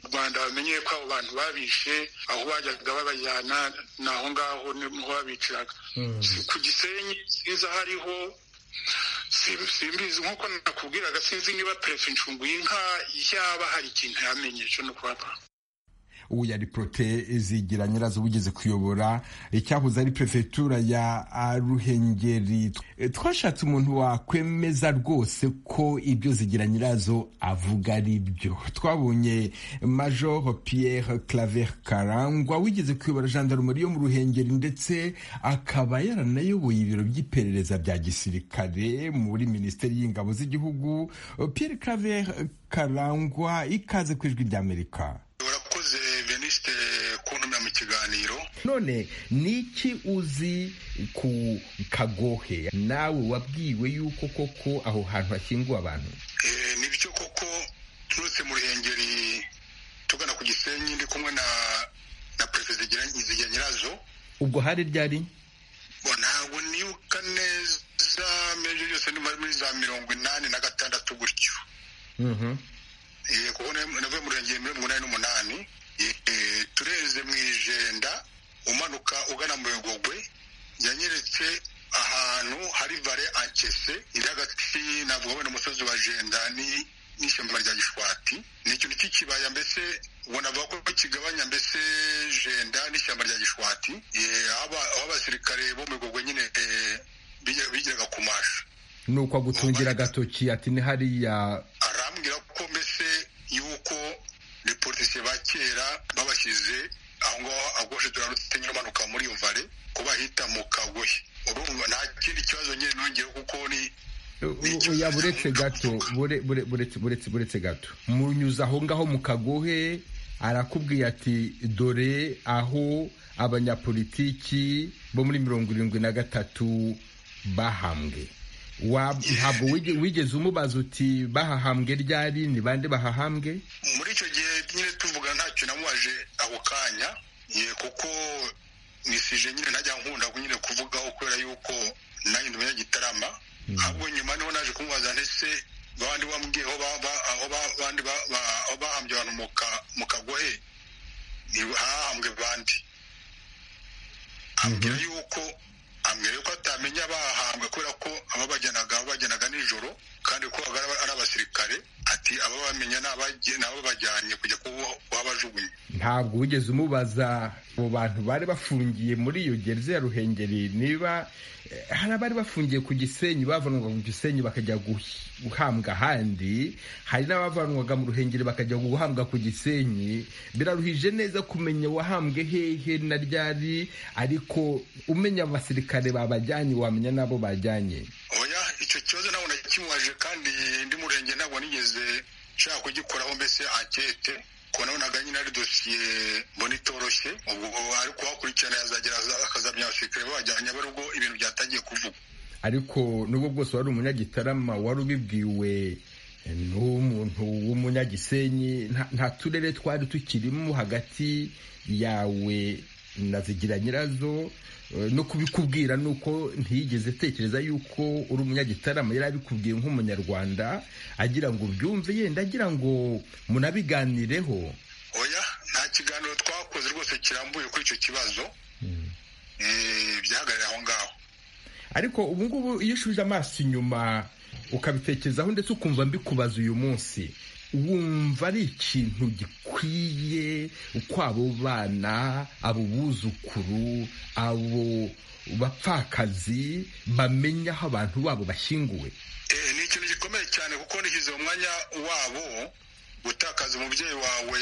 u rwanda bamenyeye ko abo bantu babishe aho bajyaga babajyana ni aho ngaho niho babiciraga ku gisenyi sinzi aho ariho si- simbizi nk'uko nakubwiraga sinzi niba perefe incungu y'inka yaba hari ikintu yamenye cyo no kubaba ubu yari prote zigira nyirazo bugeze kuyobora icyahoze ari perefegitura ya ah, ruhengeri Eh, twashatse umuntu wakwemeza rwose ko ibyo zigira nyirazo avuga ari byo twabonye major pierre claver karangwa wigeze kuyobora gendarmerie yo mu ruhengeri ndetse akaba yaranayoboye ibiro by'iperereza bya gisirikare muri minisiteri y'ingabo z'igihugu pierre claver karangwa ikaze ku ijwi ry'amerika urakoze veniste kuntumira mu kiganiro none ni iki uzi ku kagohe nawe wabwiwe yuko koko aho hantu hashyinguwe abantu Eh, ni byo koko turutse mu ruhengeri tugana ku gisenyi ndi kumwe na na perezida zigira Zigira nyirazo ubwo hari ryari bo ntabwo nibuka neza mejo yose ni muri za mirongo inani na gatandatu gutyo Eh, kuko na- navuye mu ruhengeri muri mirongo inani n'umunani Eh, tureze mu ijenda umanuka ugana mu bigogwe yanyeretse ahantu hari vare ankese iri hagati navuga wenda umusozi wa jenda ni n'ishyamba rya gishwati ni ikintu cy'ikibaya mbese ubona bavuga ko kigabanya mbese jenda n'ishyamba rya gishwati Eh, aho aba- aho abasirikare bo mu bigogwe nyine eh, bigira- bigiraga ku masha ni uko agutungira agatoki ati ni hariya arambwira ko mbese yuko reportisiye ba kera babashyize aho ngaho agoshe turarutse nyine umanuka muri iyo vare ko bahita mu kagohe urumva nta kindi kibazo nyine nongeyeho kuko ni oya buretse gato bure- bure- buretse buretse buretse gato munyuze aho ngaho mu kagohe arakubwiye ati dore aho abanyapolitiki bo muri mirongo irindwi na gatatu bahambwe Wa- ntabwo wige- wigeze umubaza uti bahahambwe ryari ni bande bahahambwe muri icyo gihe nyine tuvuga ntacyo namubaje ako kanya ye kuko nisije nyine ntajya nkunda nyine kuvugaho kubera yuko nanjye ndumenya gitarama ahubwo nyuma niho naje kumubaza ndetse abandi bambwiye aho ba- ba- aho ba- bandi ba- ba- aho bahambye abantu mu ka- mu kagohe ni hahambwe bandi ambwira yuko ambwira yuko atamenya bahambwe kubera ko ababajyanaga babajyanaga nijoro kandi ko ari aba- ari abasirikare ati ababamenya ni abaje- ni ababajyanye kujya kuba- kuhabajugunya ntabwo wigeze umubaza abo bantu bari bafungiye muri iyo gereza ya ruhengeri niba eh, hari abari bafungiye ku gisenyi bavanwaga ku gisenyi bakajya guh- guhambwa ahandi hari n'abavanwaga mu ruhengeri bakajya guhambwa ku gisenyi biraruhije neza kumenya wahambwe hehe na ryari ariko umenya abasirikare babajyanye wamenya n'abo bajyanye oya icyo kibazo ntabwo nakimubaje kandi ndi murenge ntabwo nigeze nshaka kugikoraho mbese ankete ko nabonaga nyine ari dosiye mbona itoroshye ubwo ariko uhakurikirana yazagera aza- akazamenya abasirikare babajyanye aba ari ubwo ibintu byatangiye kuvugwa ariko nubwo bwose wari umunyagitarama wari ubibwiwe eh, n'umuntu w'umunyagisenyi nta- nta turere twari tukirimo hagati yawe na zigira nyirazo eh, no kubikubwira ni uko ntiyigeze atekereza yuko uri umunyagitarama yari abikubwiye nk'umunyarwanda agira ngo ubyumve yenda agira ngo munabiganireho oya nta kiganiro twakoze rwose kirambuye kuri icyo kibazo Eh, byahagarariye aho ngaho ariko ubu ngubu iyo ushubije amaso inyuma ukabitekerezaho ndetse ukumva mbikubaza uyu munsi wumva ari ikintu gikwiye uko abo bana abo buzukuru abo bapfakazi bamenya aho abantu babo bashyinguwe Eh, ni ikintu gikomeye cyane kuko nishyize mu mwanya wabo gutakaza umubyeyi wawe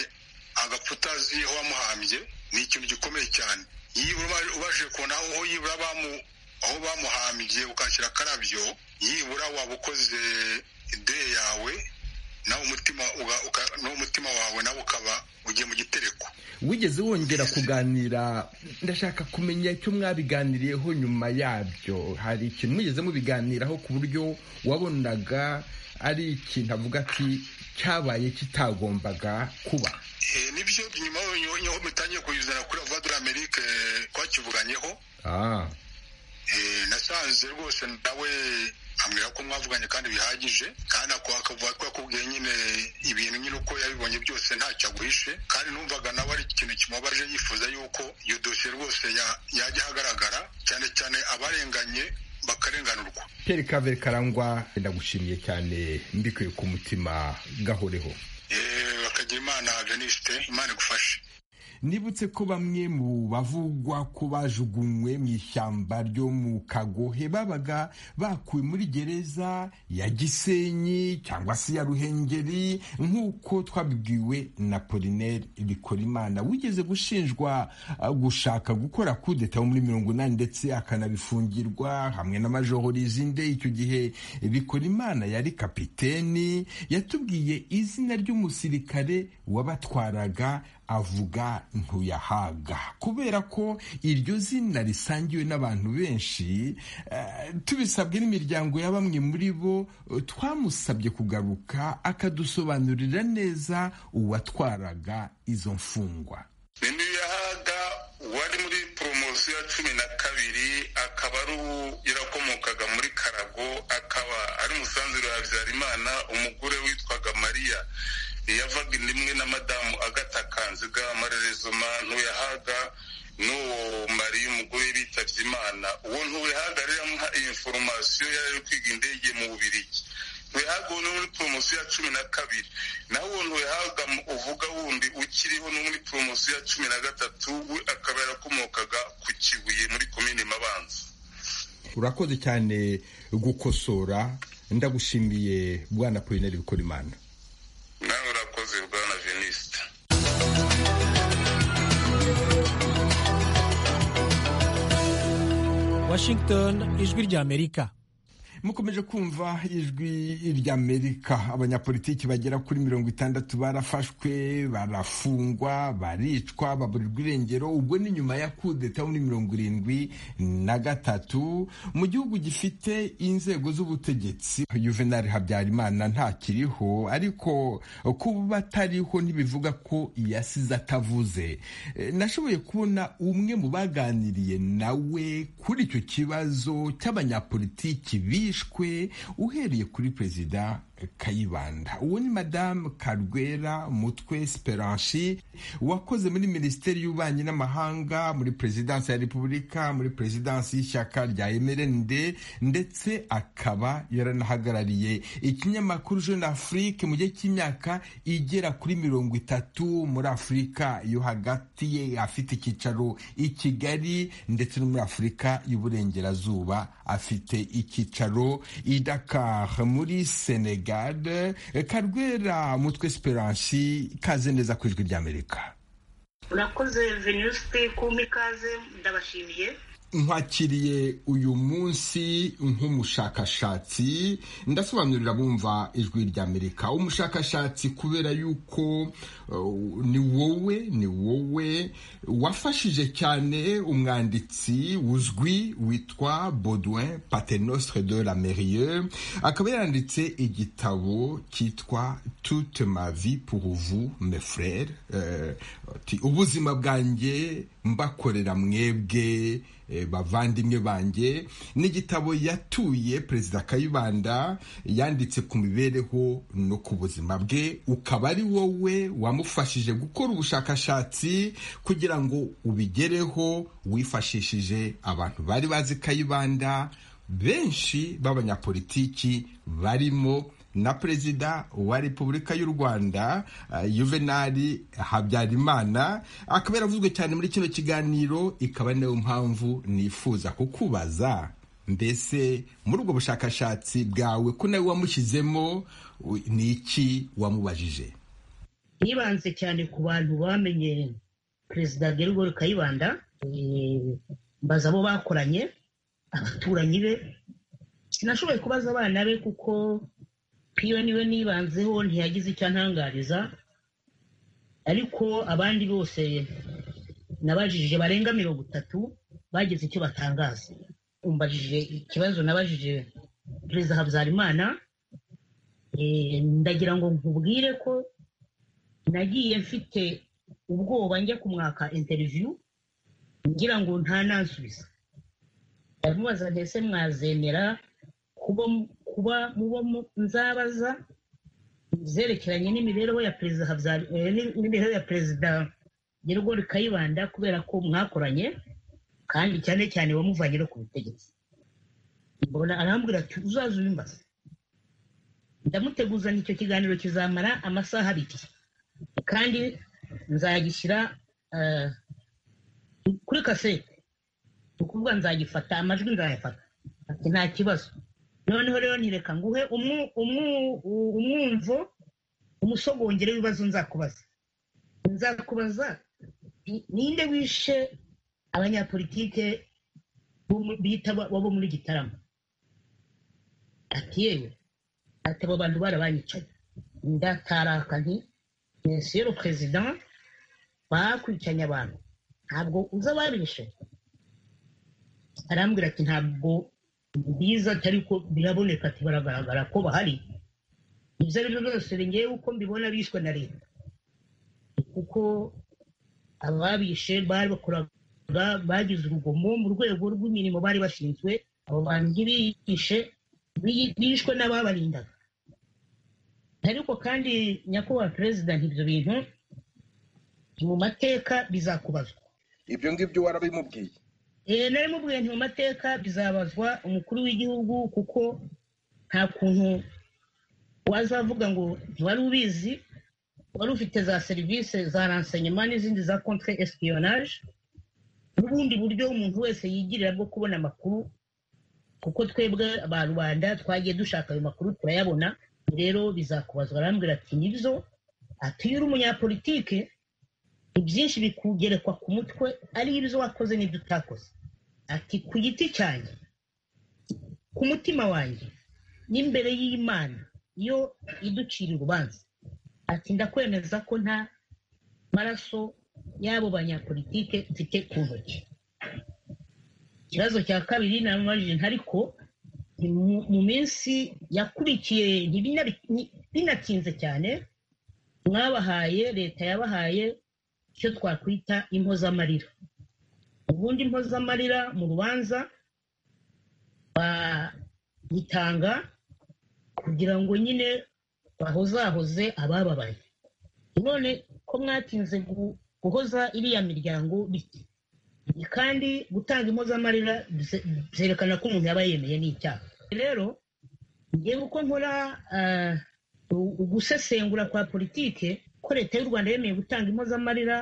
agapfa utazi aho wamuhambye ni ikintu gikomeye cyane yibura uba- ubashije kubona aho aho yibura bamu- aho bamuhambye ukashyira akarabyo yibura waba ukoze ideye yawe nawe umutima uga- uka- nawe umutima wawe nawe ukaba ugiye mu gitereko wigeze wongera kuganira ndashaka kumenya icyo mwabiganiriyeho nyuma yabyo hari ikintu mwigeze mubiganiraho ku buryo wabonaga ari ikintu avuga ati cyabaye kitagombaga kuba Eh, nibyo nyuma yo- yo mutangiye kuyizana kuri avoid amerike twakivuganyeho ah Eh, nasanze rwose nawe ambwira ko mwavuganye kandi bihagije kandi ako akavuga ko yakubwiye nyine ibintu nyine uko yabibonye byose ntacyo aguhishe kandi numvaga nawe ari ikintu kimubabaje yifuza yuko iyo dosiye rwose ya- yajya ahagaragara cyane cyane abarenganye bakarenganurwa pere kavere karangwa ndagushimiye cyane mbikuye ku mutima gahoreho Eh, bakagira imana venisite imana igufashe nibutse ko bamwe mu bavugwa ko bajugunywe mu ishyamba ryo mu kagohe babaga bakuwe muri gereza ya gisenyi cyangwa se ya ruhengeri nk'uko twabibwiwe na polineri bikorimana wigeze gushinjwa ah, gushaka gukora kudeta yo muri mirongo inani ndetse akanabifungirwa hamwe na majoro rizinde icyo gihe bikorimana yari kapiteni yatubwiye izina ry'umusirikare wabatwaraga avuga ntuyahaga kubera ko iryo zina risangiwe n'abantu benshi eh, tubisabwe n'imiryango ya bamwe muri bo eh, twamusabye kugaruka akadusobanurira neza uwatwaraga izo mfungwa ntiyahaga wari muri poromosiyo ya cumi na kabiri akaba ari uwo yarakomokaga muri karago akaba ari umusanzuro wa habyarimana umugore witwaga mariya yavaga inda imwe na madamu agata kanziga marerezoma ntuyahaga n'uwo mariya umugore bitabye imana uwo ntuyahaga rero amuha iyi foromasiyo yari ari kwiga indege mu bubirigi ntuyahaga uwo ni muri poromosiyo poromosiyo ya cumi na kabiri naho umuntu yahabwa uvuga wundi ukiriho no muri poromosiyo ya cumi na gatatu we akaba yarakomokaga ku kibuye muri komini mabanza urakoze cyane gukosora ndagushimiye bwana polineri bikorimana nawe urakoze bwana venisite washington ijwi ry'amerika mukomeje kumva ijwi ry'amerika abanyapolitiki bagera kuri mirongo itandatu barafashwe barafungwa baricwa baburirwa irengero ubwo ni nyuma ya kudeta muri mirongo irindwi na gatatu mu gihugu gifite inzego z'ubutegetsi juvenal habyarimana ntakiriho ariko kuba atariho ntibivuga ko yasize atavuze nashoboye kubona umwe mu baganiriye nawe kuri icyo kibazo cy'abanyapolitiki bi bishwe uhereye kuri perezida kayibanda uwo ni madamu karwera mutwe speranshi wakoze muri minisiteri y'ububanyi n'amahanga muri perezidansi ya repubulika muri perezidansi y'ishyaka rya mrnd ndetse akaba yaranahagarariye ikinyamakuru jeune afrique mu gihe cy'imyaka igera kuri mirongo itatu muri afurika yo hagati ye afite icyicaro i kigali ndetse no muri afurika y'uburengerazuba afite icyicaro i dakar muri senegal karwera mutwe esperance ikaze neza ku ijwi ry'amerika urakoze venuste kumpa ikaze ndabashimiye nkwakiriye uyu munsi nk'umushakashatsi ndasobanurira bumva ijwi ry'amerika umushakashatsi kubera yuko ni wowe ni wowe wafashije cyane umwanditsi uzwi witwa Baudouin patenostre de la merieux akaba yanditse igitabo cyitwa toute ma vie pour vous mes frères ubuzima bwanjye mbakorera mwebwe bavandimwe banjye n'igitabo yatuye perezida kayibanda yanditse ku mibereho no ku buzima bwe ukaba ari wowe wamufashije gukora ubushakashatsi kugira ngo ubigereho wifashishije abantu bari bazi kayibanda benshi b'abanyapolitiki barimo na perezida wa repubulika y'u rwanda juvenali habyarimana akaba yaravuzwe cyane muri kino kiganiro ikaba niyo mpamvu nifuza kukubaza mbese muri ubwo bushakashatsi bwawe ko nawe wamushyizemo ni iki wamubajije yibanze cyane ku bantu bamenye perezida gerigori kayibanda mbaza abo bakoranye abaturanyi be sinashoboye kubaza abana be kuko piyo niwe nibanzeho ntiyagize icyo antangariza ariko abandi bose nabajije barenga mirongo itatu bagize icyo batangaza umbajije ikibazo nabajije perezida habyarimana ndagira ngo nkubwire ko nagiye mfite ubwoba njya kumwaka interiviyu ngira ngo ntanansubiza ndamubaza mbese mwazemera kuba muba nzabaza zerekeranye n'imibereho ya perezida n'imibereho ya perezida nyirugori kayibanda kubera ko mwakoranye kandi cyane cyane wamuvanye no ku butegetsi mbona arambwira ati uzaza ubimbaza ndamuteguza icyo kiganiro kizamara amasaha abiri kandi nzagishyira kuri kasete ni ukuvuga nzagifata amajwi nzayafata ati nta kibazo noneho rero ntireka nguhe umwumvo umusogongere w'ibibazo nzakubaza nzakubaza ninde wishe abanyapolitike bita bo muri gitarama ati yewe ati abo bantu barabanyicaye ndataraka nti mesiyero perezida bakwicanye abantu ntabwo uza ababishe arambwira ati ntabwo byiza atari ko biraboneka ati baragaragara ko bahari ibyo ari byo byose ngewe uko mbibona bishwe na leta kuko ababishe bakoraga bagize urugomo mu rwego rw'imirimo bari bashinzwe abo bantu ntibiyishe bishwe n'ababarindaga ariko kandi nyakubahwa perezida ibyo bintu mu mateka bizakubazwa ibyo ngibyo warabimubwiye nari mubwiye nti mu mateka bizabazwa umukuru w'igihugu kuko nta kuntu wazavuga ngo ntiwari ubizi wari ufite za serivisi za ransenyema n'izindi za contre espionage n'ubundi buryo umuntu wese yigirira bwo kubona amakuru kuko twebwe aba rubanda twagiye dushaka ayo makuru turayabona rero bizakubazwa arambwira ati nibyo ati iyo uri umunyapolitike ibyinshi bikugerekwa ku mutwe ari ibyo wakoze n'ibyo utakoze ati ku giti cyanjye ku mutima wanjye n'imbere y'imana yo iducira urubanza ati ndakwemeza ko nta maraso y'abo banyapolitike mfite ku ntoki ikibazo cya kabiri namubajije ntariko mu minsi yakurikiye binatinze cyane mwabahaye leta yabahaye icyo twakwita impozamarira ubundi impozamarira mu rubanza bayitanga kugira ngo nyine bahozahoze abababaye none ko mwatinze guhoza iriya miryango bike kandi gutanga impozamarira byerekana ko umuntu yaba yemeye n'icyaha rero ngewe uko nkora gusesengura kwa politike ko leta y'u rwanda yemeye gutanga impozamarira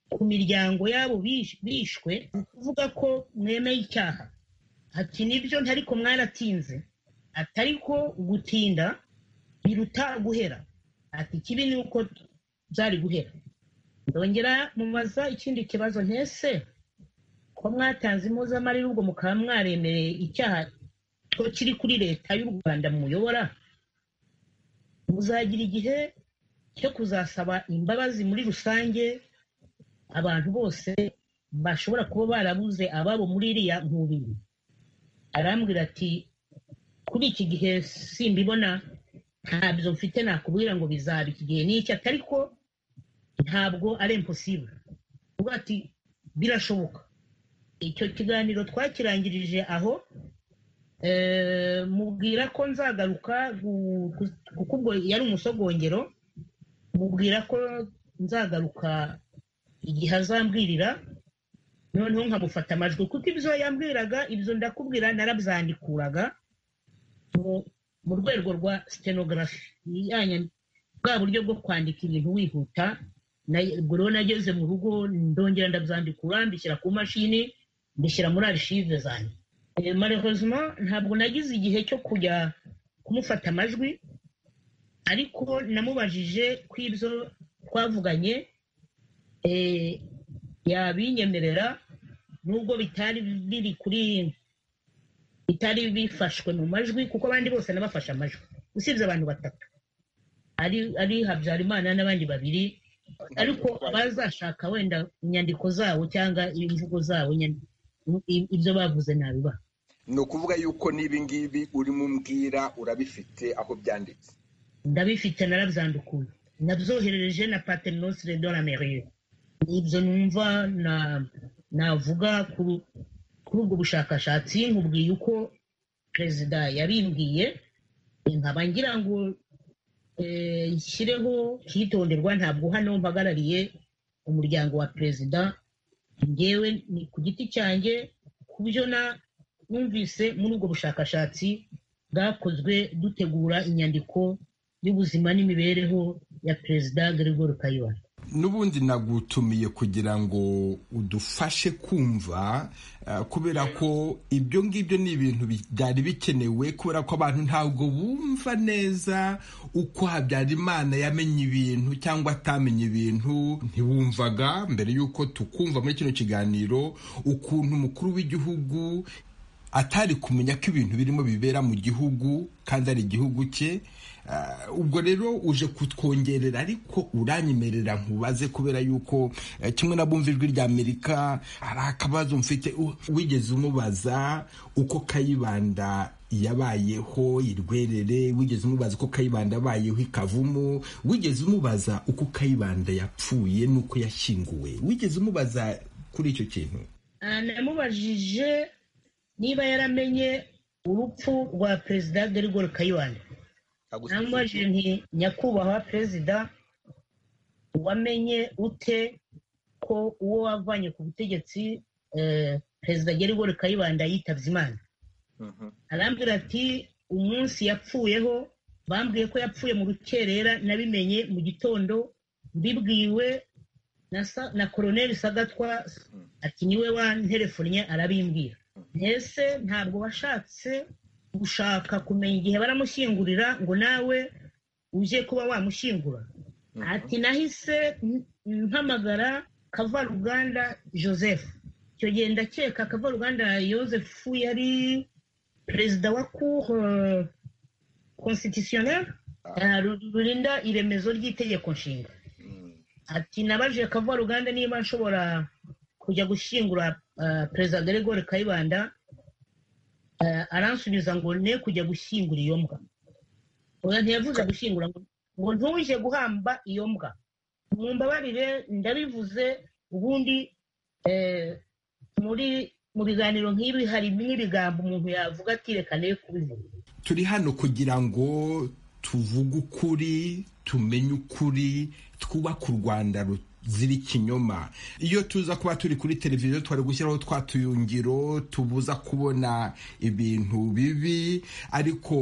ku miryango y'abo bishwe ni ukuvuga ko mwemeye icyaha ati nibyo ntariko mwaratinze atari ko gutinda biruta guhera ati kibi ni uko byari guhera ndongera mubaza ikindi kibazo ntese ko mwatanze impozamarira ubwo mukaba mwaremereye icyaha cyo kiri kuri leta y'u rwanda muyobora muzagira igihe cyo kuzasaba imbabazi muri rusange abantu bose bashobora kuba barabuze ababo muri iriya nkubiri arambwira ati kuri iki gihe simbibona ntabyo mfite nakubwira ngo bizaba iki gihe n'iki atari ko ntabwo ari impossible ubu ati birashoboka icyo kiganiro twakirangirije aho mubwira ko nzagaruka kuko ubwo yari umusogongero mubwira ko nzagaruka igihe azambwirira noneho nkamufata amajwi kuko ibyo yambwiraga ibyo ndakubwira narabyandikuraga mu rwego rwa stenogarafi bwa buryo bwo kwandika ibintu wihuta ubwo rero nageze mu rugo ndongera ndabyandikura mbishyira ku mashini mbishyira muri arishive zanjye marehozima ntabwo nagize igihe cyo kujya kumufata amajwi ariko namubajije ku ibyo twavuganye yabinyemerera nubwo bitari biri kuri bitari bifashwe mu majwi kuko abandi bose nabafashe amajwi usibye abantu batatu ari habyarimana n'abandi babiri ariko abazashaka wenda inyandiko zabo cyangwa imvugo zabo ibyo bavuze nabiba ni ukuvuga yuko n'ibi ngibi urimo umbwira urabifite aho byanditse ndabifite narabyandikuye nabyoherereje na paternosire de la mairie ibyo numva navuga kuri ubwo bushakashatsi nkubwiye uko perezida yabimbwiye nkaba ngira ngo nshyireho hitonderwa ntabwo hano mpagarariye umuryango wa perezida ngewe ni ku giti cyanjye ku byo numvise muri ubwo bushakashatsi bwakozwe dutegura inyandiko y'ubuzima n'imibereho ya perezida Gregory Kayibanda n'ubundi nagutumiye kugira ngo udufashe kumva kubera ko ibyo ngibyo ni ibintu byari bikenewe kubera ko abantu ntabwo bumva neza uko Habyarimana yamenye ibintu cyangwa atamenye ibintu ntiwumvaga mbere y'uko tukumva muri kino kiganiro ukuntu umukuru w'igihugu atari kumenya ko ibintu birimo bibera mu gihugu kandi ari igihugu cye ubwo rero uje kutwongerera ariko uranyemerera nkubaze kubera yuko kimwe bumva ijwi rya amerika hari akabazo mfite wigeze umubaza uko kayibanda yabayeho irwerere wigeze umubaza uko kayibanda yabayeho ikavumu wigeze umubaza uko kayibanda yapfuye n'uko yashyinguwe wigeze umubaza kuri icyo kintu namubajije niba yaramenye urupfu rwa perezida Gregory kayibanda namubajije nti nyakubahwa perezida wamenye ute ko uwo wavanye ku butegetsi perezida Gerigori kayibanda yitabye imana arambwira ati umunsi yapfuyeho bambwiye ko yapfuye mu rukerera nabimenye mu gitondo mbibwiwe na sa- na koroneli sagatwa ati niwe wanterefonye arabimbwira mbese ntabwo washatse gushaka kumenya igihe baramushyingurira ngo nawe uje kuba wamushyingura ati nahise m- mpamagara kavaruganda joseph icyo gihe ndakeka kavaruganda joseph yari perezida wa cour euh, constitutionnelle euh, ru- rurinda iremezo ry'itegeko nshinga ati nabajije kavaruganda niba nshobora kujya gushyingura euh, perezida gregori kayibanda Eh, aransubiza ngo ne kujya gushyingura iyo mbwa oya ntiyavuze gushyingura ngo ngo ntuje guhamba iyo mbwa mumbabarire ndabivuze ubundi eh, muri mu biganiro nk'ibi hari n'ibigambo umuntu yavuga ati reka ne kubivuga turi hano kugira ngo tuvuge ukuri tumenye ukuri twubake u rwanda ruzira ikinyoma iyo tuza kuba turi kuri televiziyo twari gushyiraho twa tuyungiro tubuza kubona ibintu bibi ariko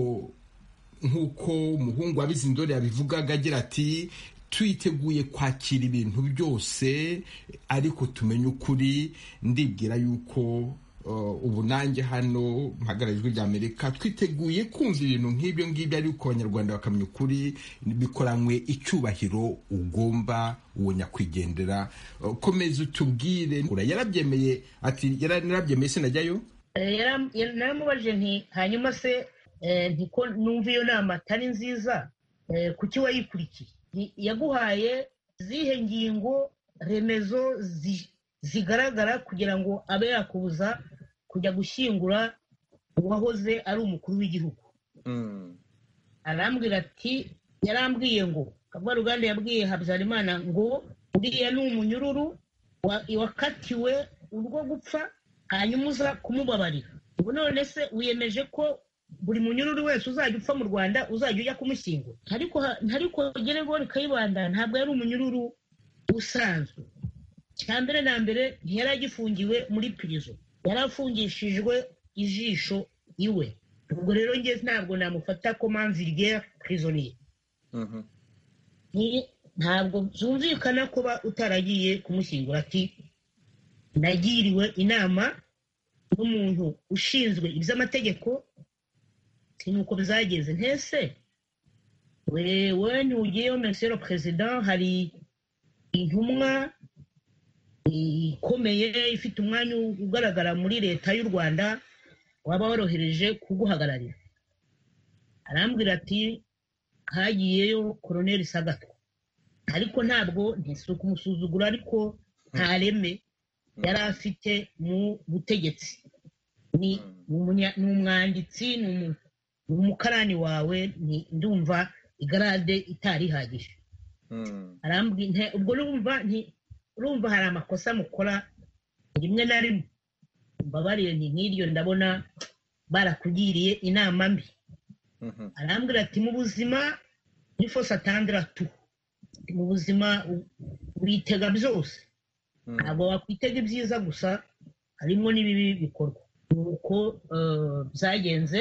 nk'uko umuhungu wabizi indore yabivugaga agira ati twiteguye kwakira ibintu byose ariko tumenye ukuri ndibwira yuko uh, ubu nanjye hano mpagara ijwi ry'amerika twiteguye kumva ibintu nk'ibyo ngibyo ariko abanyarwanda bakamenya ukuri bikoranywe icyubahiro ugomba uwo nyakwigendera Uh, komeza utubwire Ura- yarabyemeye ati yarabyemeye sinajyayo Eh, yaram- yar- naramubajije nti hanyuma se eh, nti ko numva iyo nama atari nziza eh, kuki wayikurikiye Nti, yaguhaye zihe ngingo remezo zi- zigaragara kugira ngo abe yakubuza kujya gushyingura uwahoze ari umukuru w'igihugu arambwira ati yarambwiye ngo kavaruganda yabwiye habyarimana ngo uriya ni umunyururu wa- wakatiwe urwo gupfa hanyuma uza kumubabarira ubu none se wiyemeje ko buri munyururu wese uzajya upfa mu rwanda uzajya ujya kumushyingura ariko ha- ariko geregori kayibanda ntabwo yari umunyururu usanzwe cya mbere na mbere ntiyari agifungiwe muri pirizo yari afungishijwe ijisho iwe ubwo rero njye ntabwo namufata ko manvirigere prisoniye ntabwo byumvikana kuba utaragiye kumushyingura ati nagiriwe inama n'umuntu ushinzwe iby'amategeko si nuko byagenze ntese we we ntugiyeyo mesero perezida hari intumwa ikomeye ifite umwanya ugaragara muri leta y'u rwanda waba worohereje kuguhagararira arambwira ati hagiyeyo koroneli sagatwa ariko ntabwo ntisuka kumusuzugura ariko nta reme yari afite mu butegetsi ni umunya- ni umwanditsi ni umu- ni umukarani wawe ni- ndumva igarade itarihagije arambwira nte- ubwo urumva nti- urumva hari amakosa mukora rimwe na rimwe mbabarire nti nk'iryo ndabona barakugiriye inama mbi arambwira ati mu buzima ni fose atandira tu mu buzima u- witega byose ntabwo wakwitega ibyiza gusa harimo n'ibibi bikorwa nuko eh, byagenze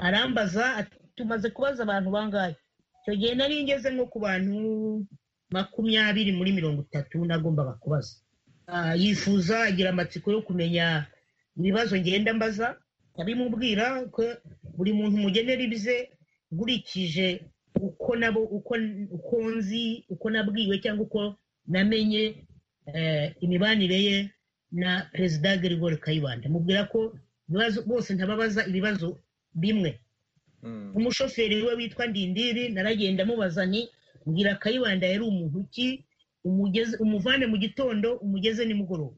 arambaza ati tumaze kubaza abantu bangahe icyo gihe nari ngeze nko ku bantu makumyabiri muri mirongo itatu nagombaga kubaza Ah, yifuza agira amatsiko yo kumenya ibibazo ngenda mbaza abimubwira ko buri muntu mugenera ibye nkurikije uko nabo uko uko nzi uko nabwiwe cyangwa uko namenye eh, imibanire ye na perezida Gregoire Kayibanda mubwira ko ibibazo bose ntababaza ibibazo bimwe umushoferi we witwa Ndindiri naragenda mubaza nti mbwira Kayibanda yari umuntu ki umugeze umuvane mu gitondo umugeze nimugoroba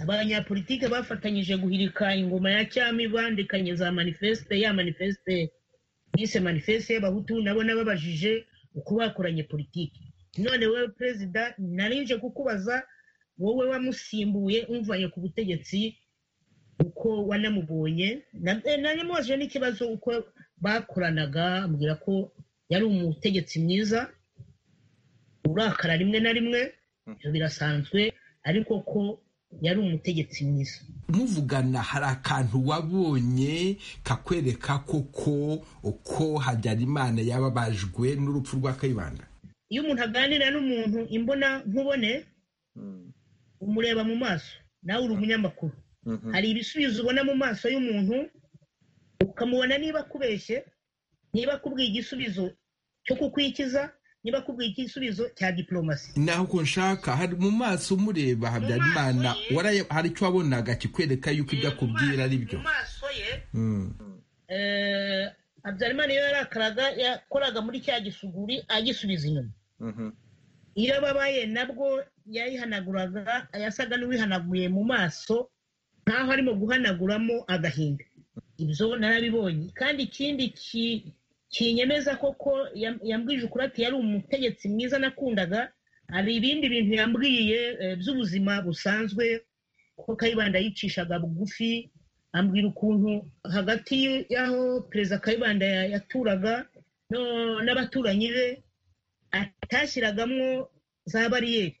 abanyapolitike bafatanyije guhirika ingoma ya cyami bandikanye za manifeste ya manifeste bise manifeste y'abahutu nabo nababajije uko bakoranye politiki none wowe perezida narinje kukubaza wowe wamusimbuye umvanye ku butegetsi uko wanamubonye Na- eh, nanimubajije n'ikibazo uko bakoranaga ambwira ko yari umutegetsi mwiza urakara rimwe na rimwe ibyo birasanzwe ariko ko yari umutegetsi mwiza muvugana hari akantu wabonye kakwereka koko uko habyarimana yababajwe n'urupfu rwa kayibanda iyo umuntu aganira n'umuntu imbona nkubone umureba mu maso nawe uri umunyamakuru hari ibisubizo ubona mu maso y'umuntu ukamubona niba akubeshye niba akubwiye igisubizo cyo kukwikiza niba akubwiye igisubizo cya diporomasi naho uko nshaka hari mu maso umureba habyarimana waraye- hari icyo wabonaga kikwereka yuko ibyo akubwira ari byo mu maso ye eh, habyarimana iyo yarakaraga yakoraga muri cya gisuguri agisubiza inyuma iyo ababaye nabwo yayihanaguraga yasaga n'uwihanaguye mu maso nkaho arimo guhanaguramo agahinda ibyo narabibonye kandi ikindi ki- kinyemeza koko yam- yambwije ukuri ati yari umutegetsi mwiza nakundaga hari ibindi bintu yambwiye eh, by'ubuzima busanzwe ko kayibanda yicishaga bugufi ambwira ukuntu hagati y'aho perezida kayibanda ya- yaturaga no- n'abaturanyi be atashyiragamo za bariyeri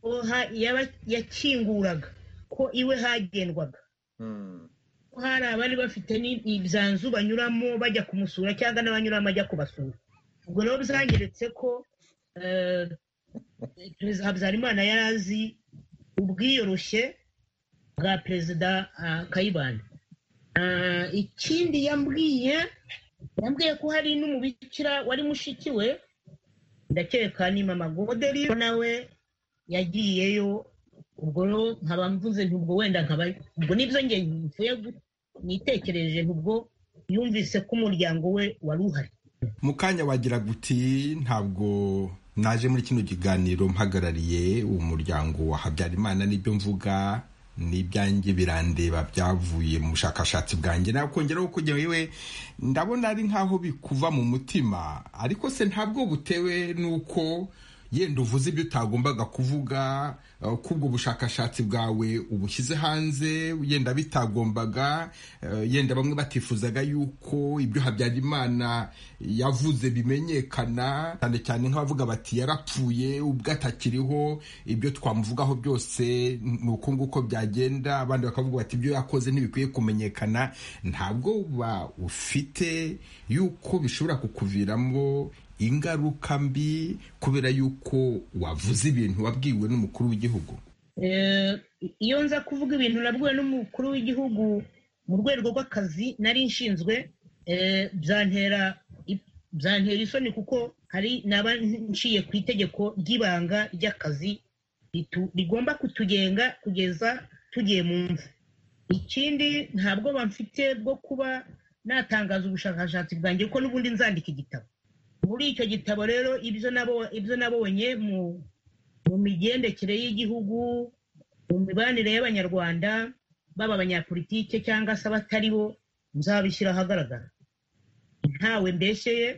ko ha- yaba- yakinguraga ko iwe hagendwaga ko hari abari bafite ni- ibyanzu banyuramo bajya kumusura cyangwa n'abanyuramo ajya kubasura ubwo rero byanyeretse ko eh, perezida habyarimana yari azi ubwiyoroshye bwa perezida ah, kayibanda Ah, ikindi yambwiye yambwiye ko hari n'umubikira wari mushiki we ndakeka ni mama goderi nawe yagiyeyo ubwo rero nkaba mvuze nti ubwo wenda nkaba ubwo nibyo njye mvuye gu- nitekereje nti ubwo yumvise ko umuryango we wari uhari mu kanya wagira guti ntabwo naje muri kino kiganiro mpagarariye umuryango wa habyarimana n'ibyo mvuga n'ibyanjye birandeba byavuye mu bushakashatsi bwanjye nakongeraho kujya wewe ndabona ari nkaho bikuva mu mutima ariko se ntabwo butewe n'uko yenda uvuze ibyo utagombaga kuvuga eh, ko ubwo bushakashatsi bwawe ubushyize hanze yenda bitagombaga eh, yenda bamwe batifuzaga yuko ibyo habyarimana yavuze bimenyekana cyane cyane nk'abavuga bati yarapfuye ubwo atakiriho ibyo twamuvugaho byose ni uko nguko byagenda abandi bakavuga bati ibyo yakoze ntibikwiye kumenyekana nta bwoba ufite yuko bishobora kukuviramo ingaruka mbi kubera yuko wavuze ibintu wabwiwe n'umukuru w'igihugu Eh, iyo nza kuvuga ibintu nabwiwe n'umukuru w'igihugu mu rwego rw'akazi nari nshinzwe eh, byantera i- byantera isoni kuko hari naba nciye ku itegeko ry'ibanga ry'akazi ritu- rigomba kutugenga kugeza tugiye mu mva ikindi ntabwo bamfite bwo kuba natangaza ubushakashatsi bwanjye kuko n'ubundi nzandika igitabo muri icyo gitabo rero ibyo nabo- ibyo nabonye mu mu migendekere y'igihugu mu mibanire y'abanyarwanda baba abanyapolitike cyangwa se abatari bo nzabishyira ahagaragara ntawe mbeshyeye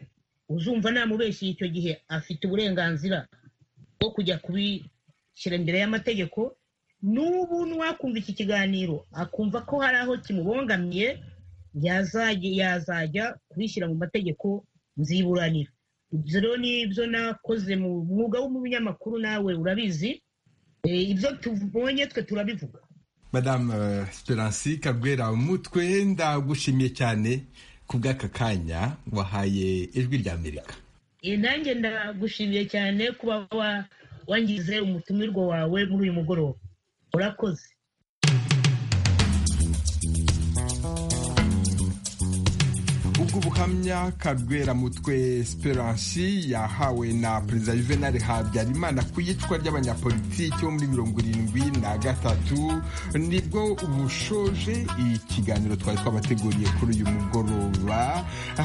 uzumva namubeshyeye icyo gihe afite uburenganzira bwo kujya kubishyira imbere y'amategeko n'ubu n'uwakumva iki kiganiro akumva ko hari aho kimubongamiye yazajya yazajya kubishyira mu mategeko nziburanira ibyo rero ni ibyo nakoze mu mwuga w'umunyamakuru nawe urabizi Eh, ibyo tubonye twe turabivuga madamu eh, esperance kabwera mutwe ndagushimiye cyane ku bw'aka kanya wahaye ijwi rya amerika Eh, nanjye ndagushimiye cyane kuba wa- wangize umutumirwa wawe muri uyu mugoroba urakoze ubwo buhamya kabwera mutwe esperance yahawe na perezida juvenal habyarimana ku iyicwa ry'abanyapolitiki bo muri mirongo irindwi na gatatu nibwo bushoje ikiganiro twari twabateguriye kuri uyu mugoroba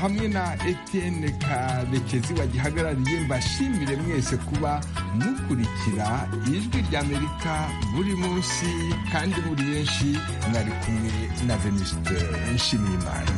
hamwe na etienne karekezi wagihagarariye mbashimire mwese kuba mukurikira ijwi ry'amerika buri munsi kandi muri benshi mwari kumwe na venuste nshimiyimana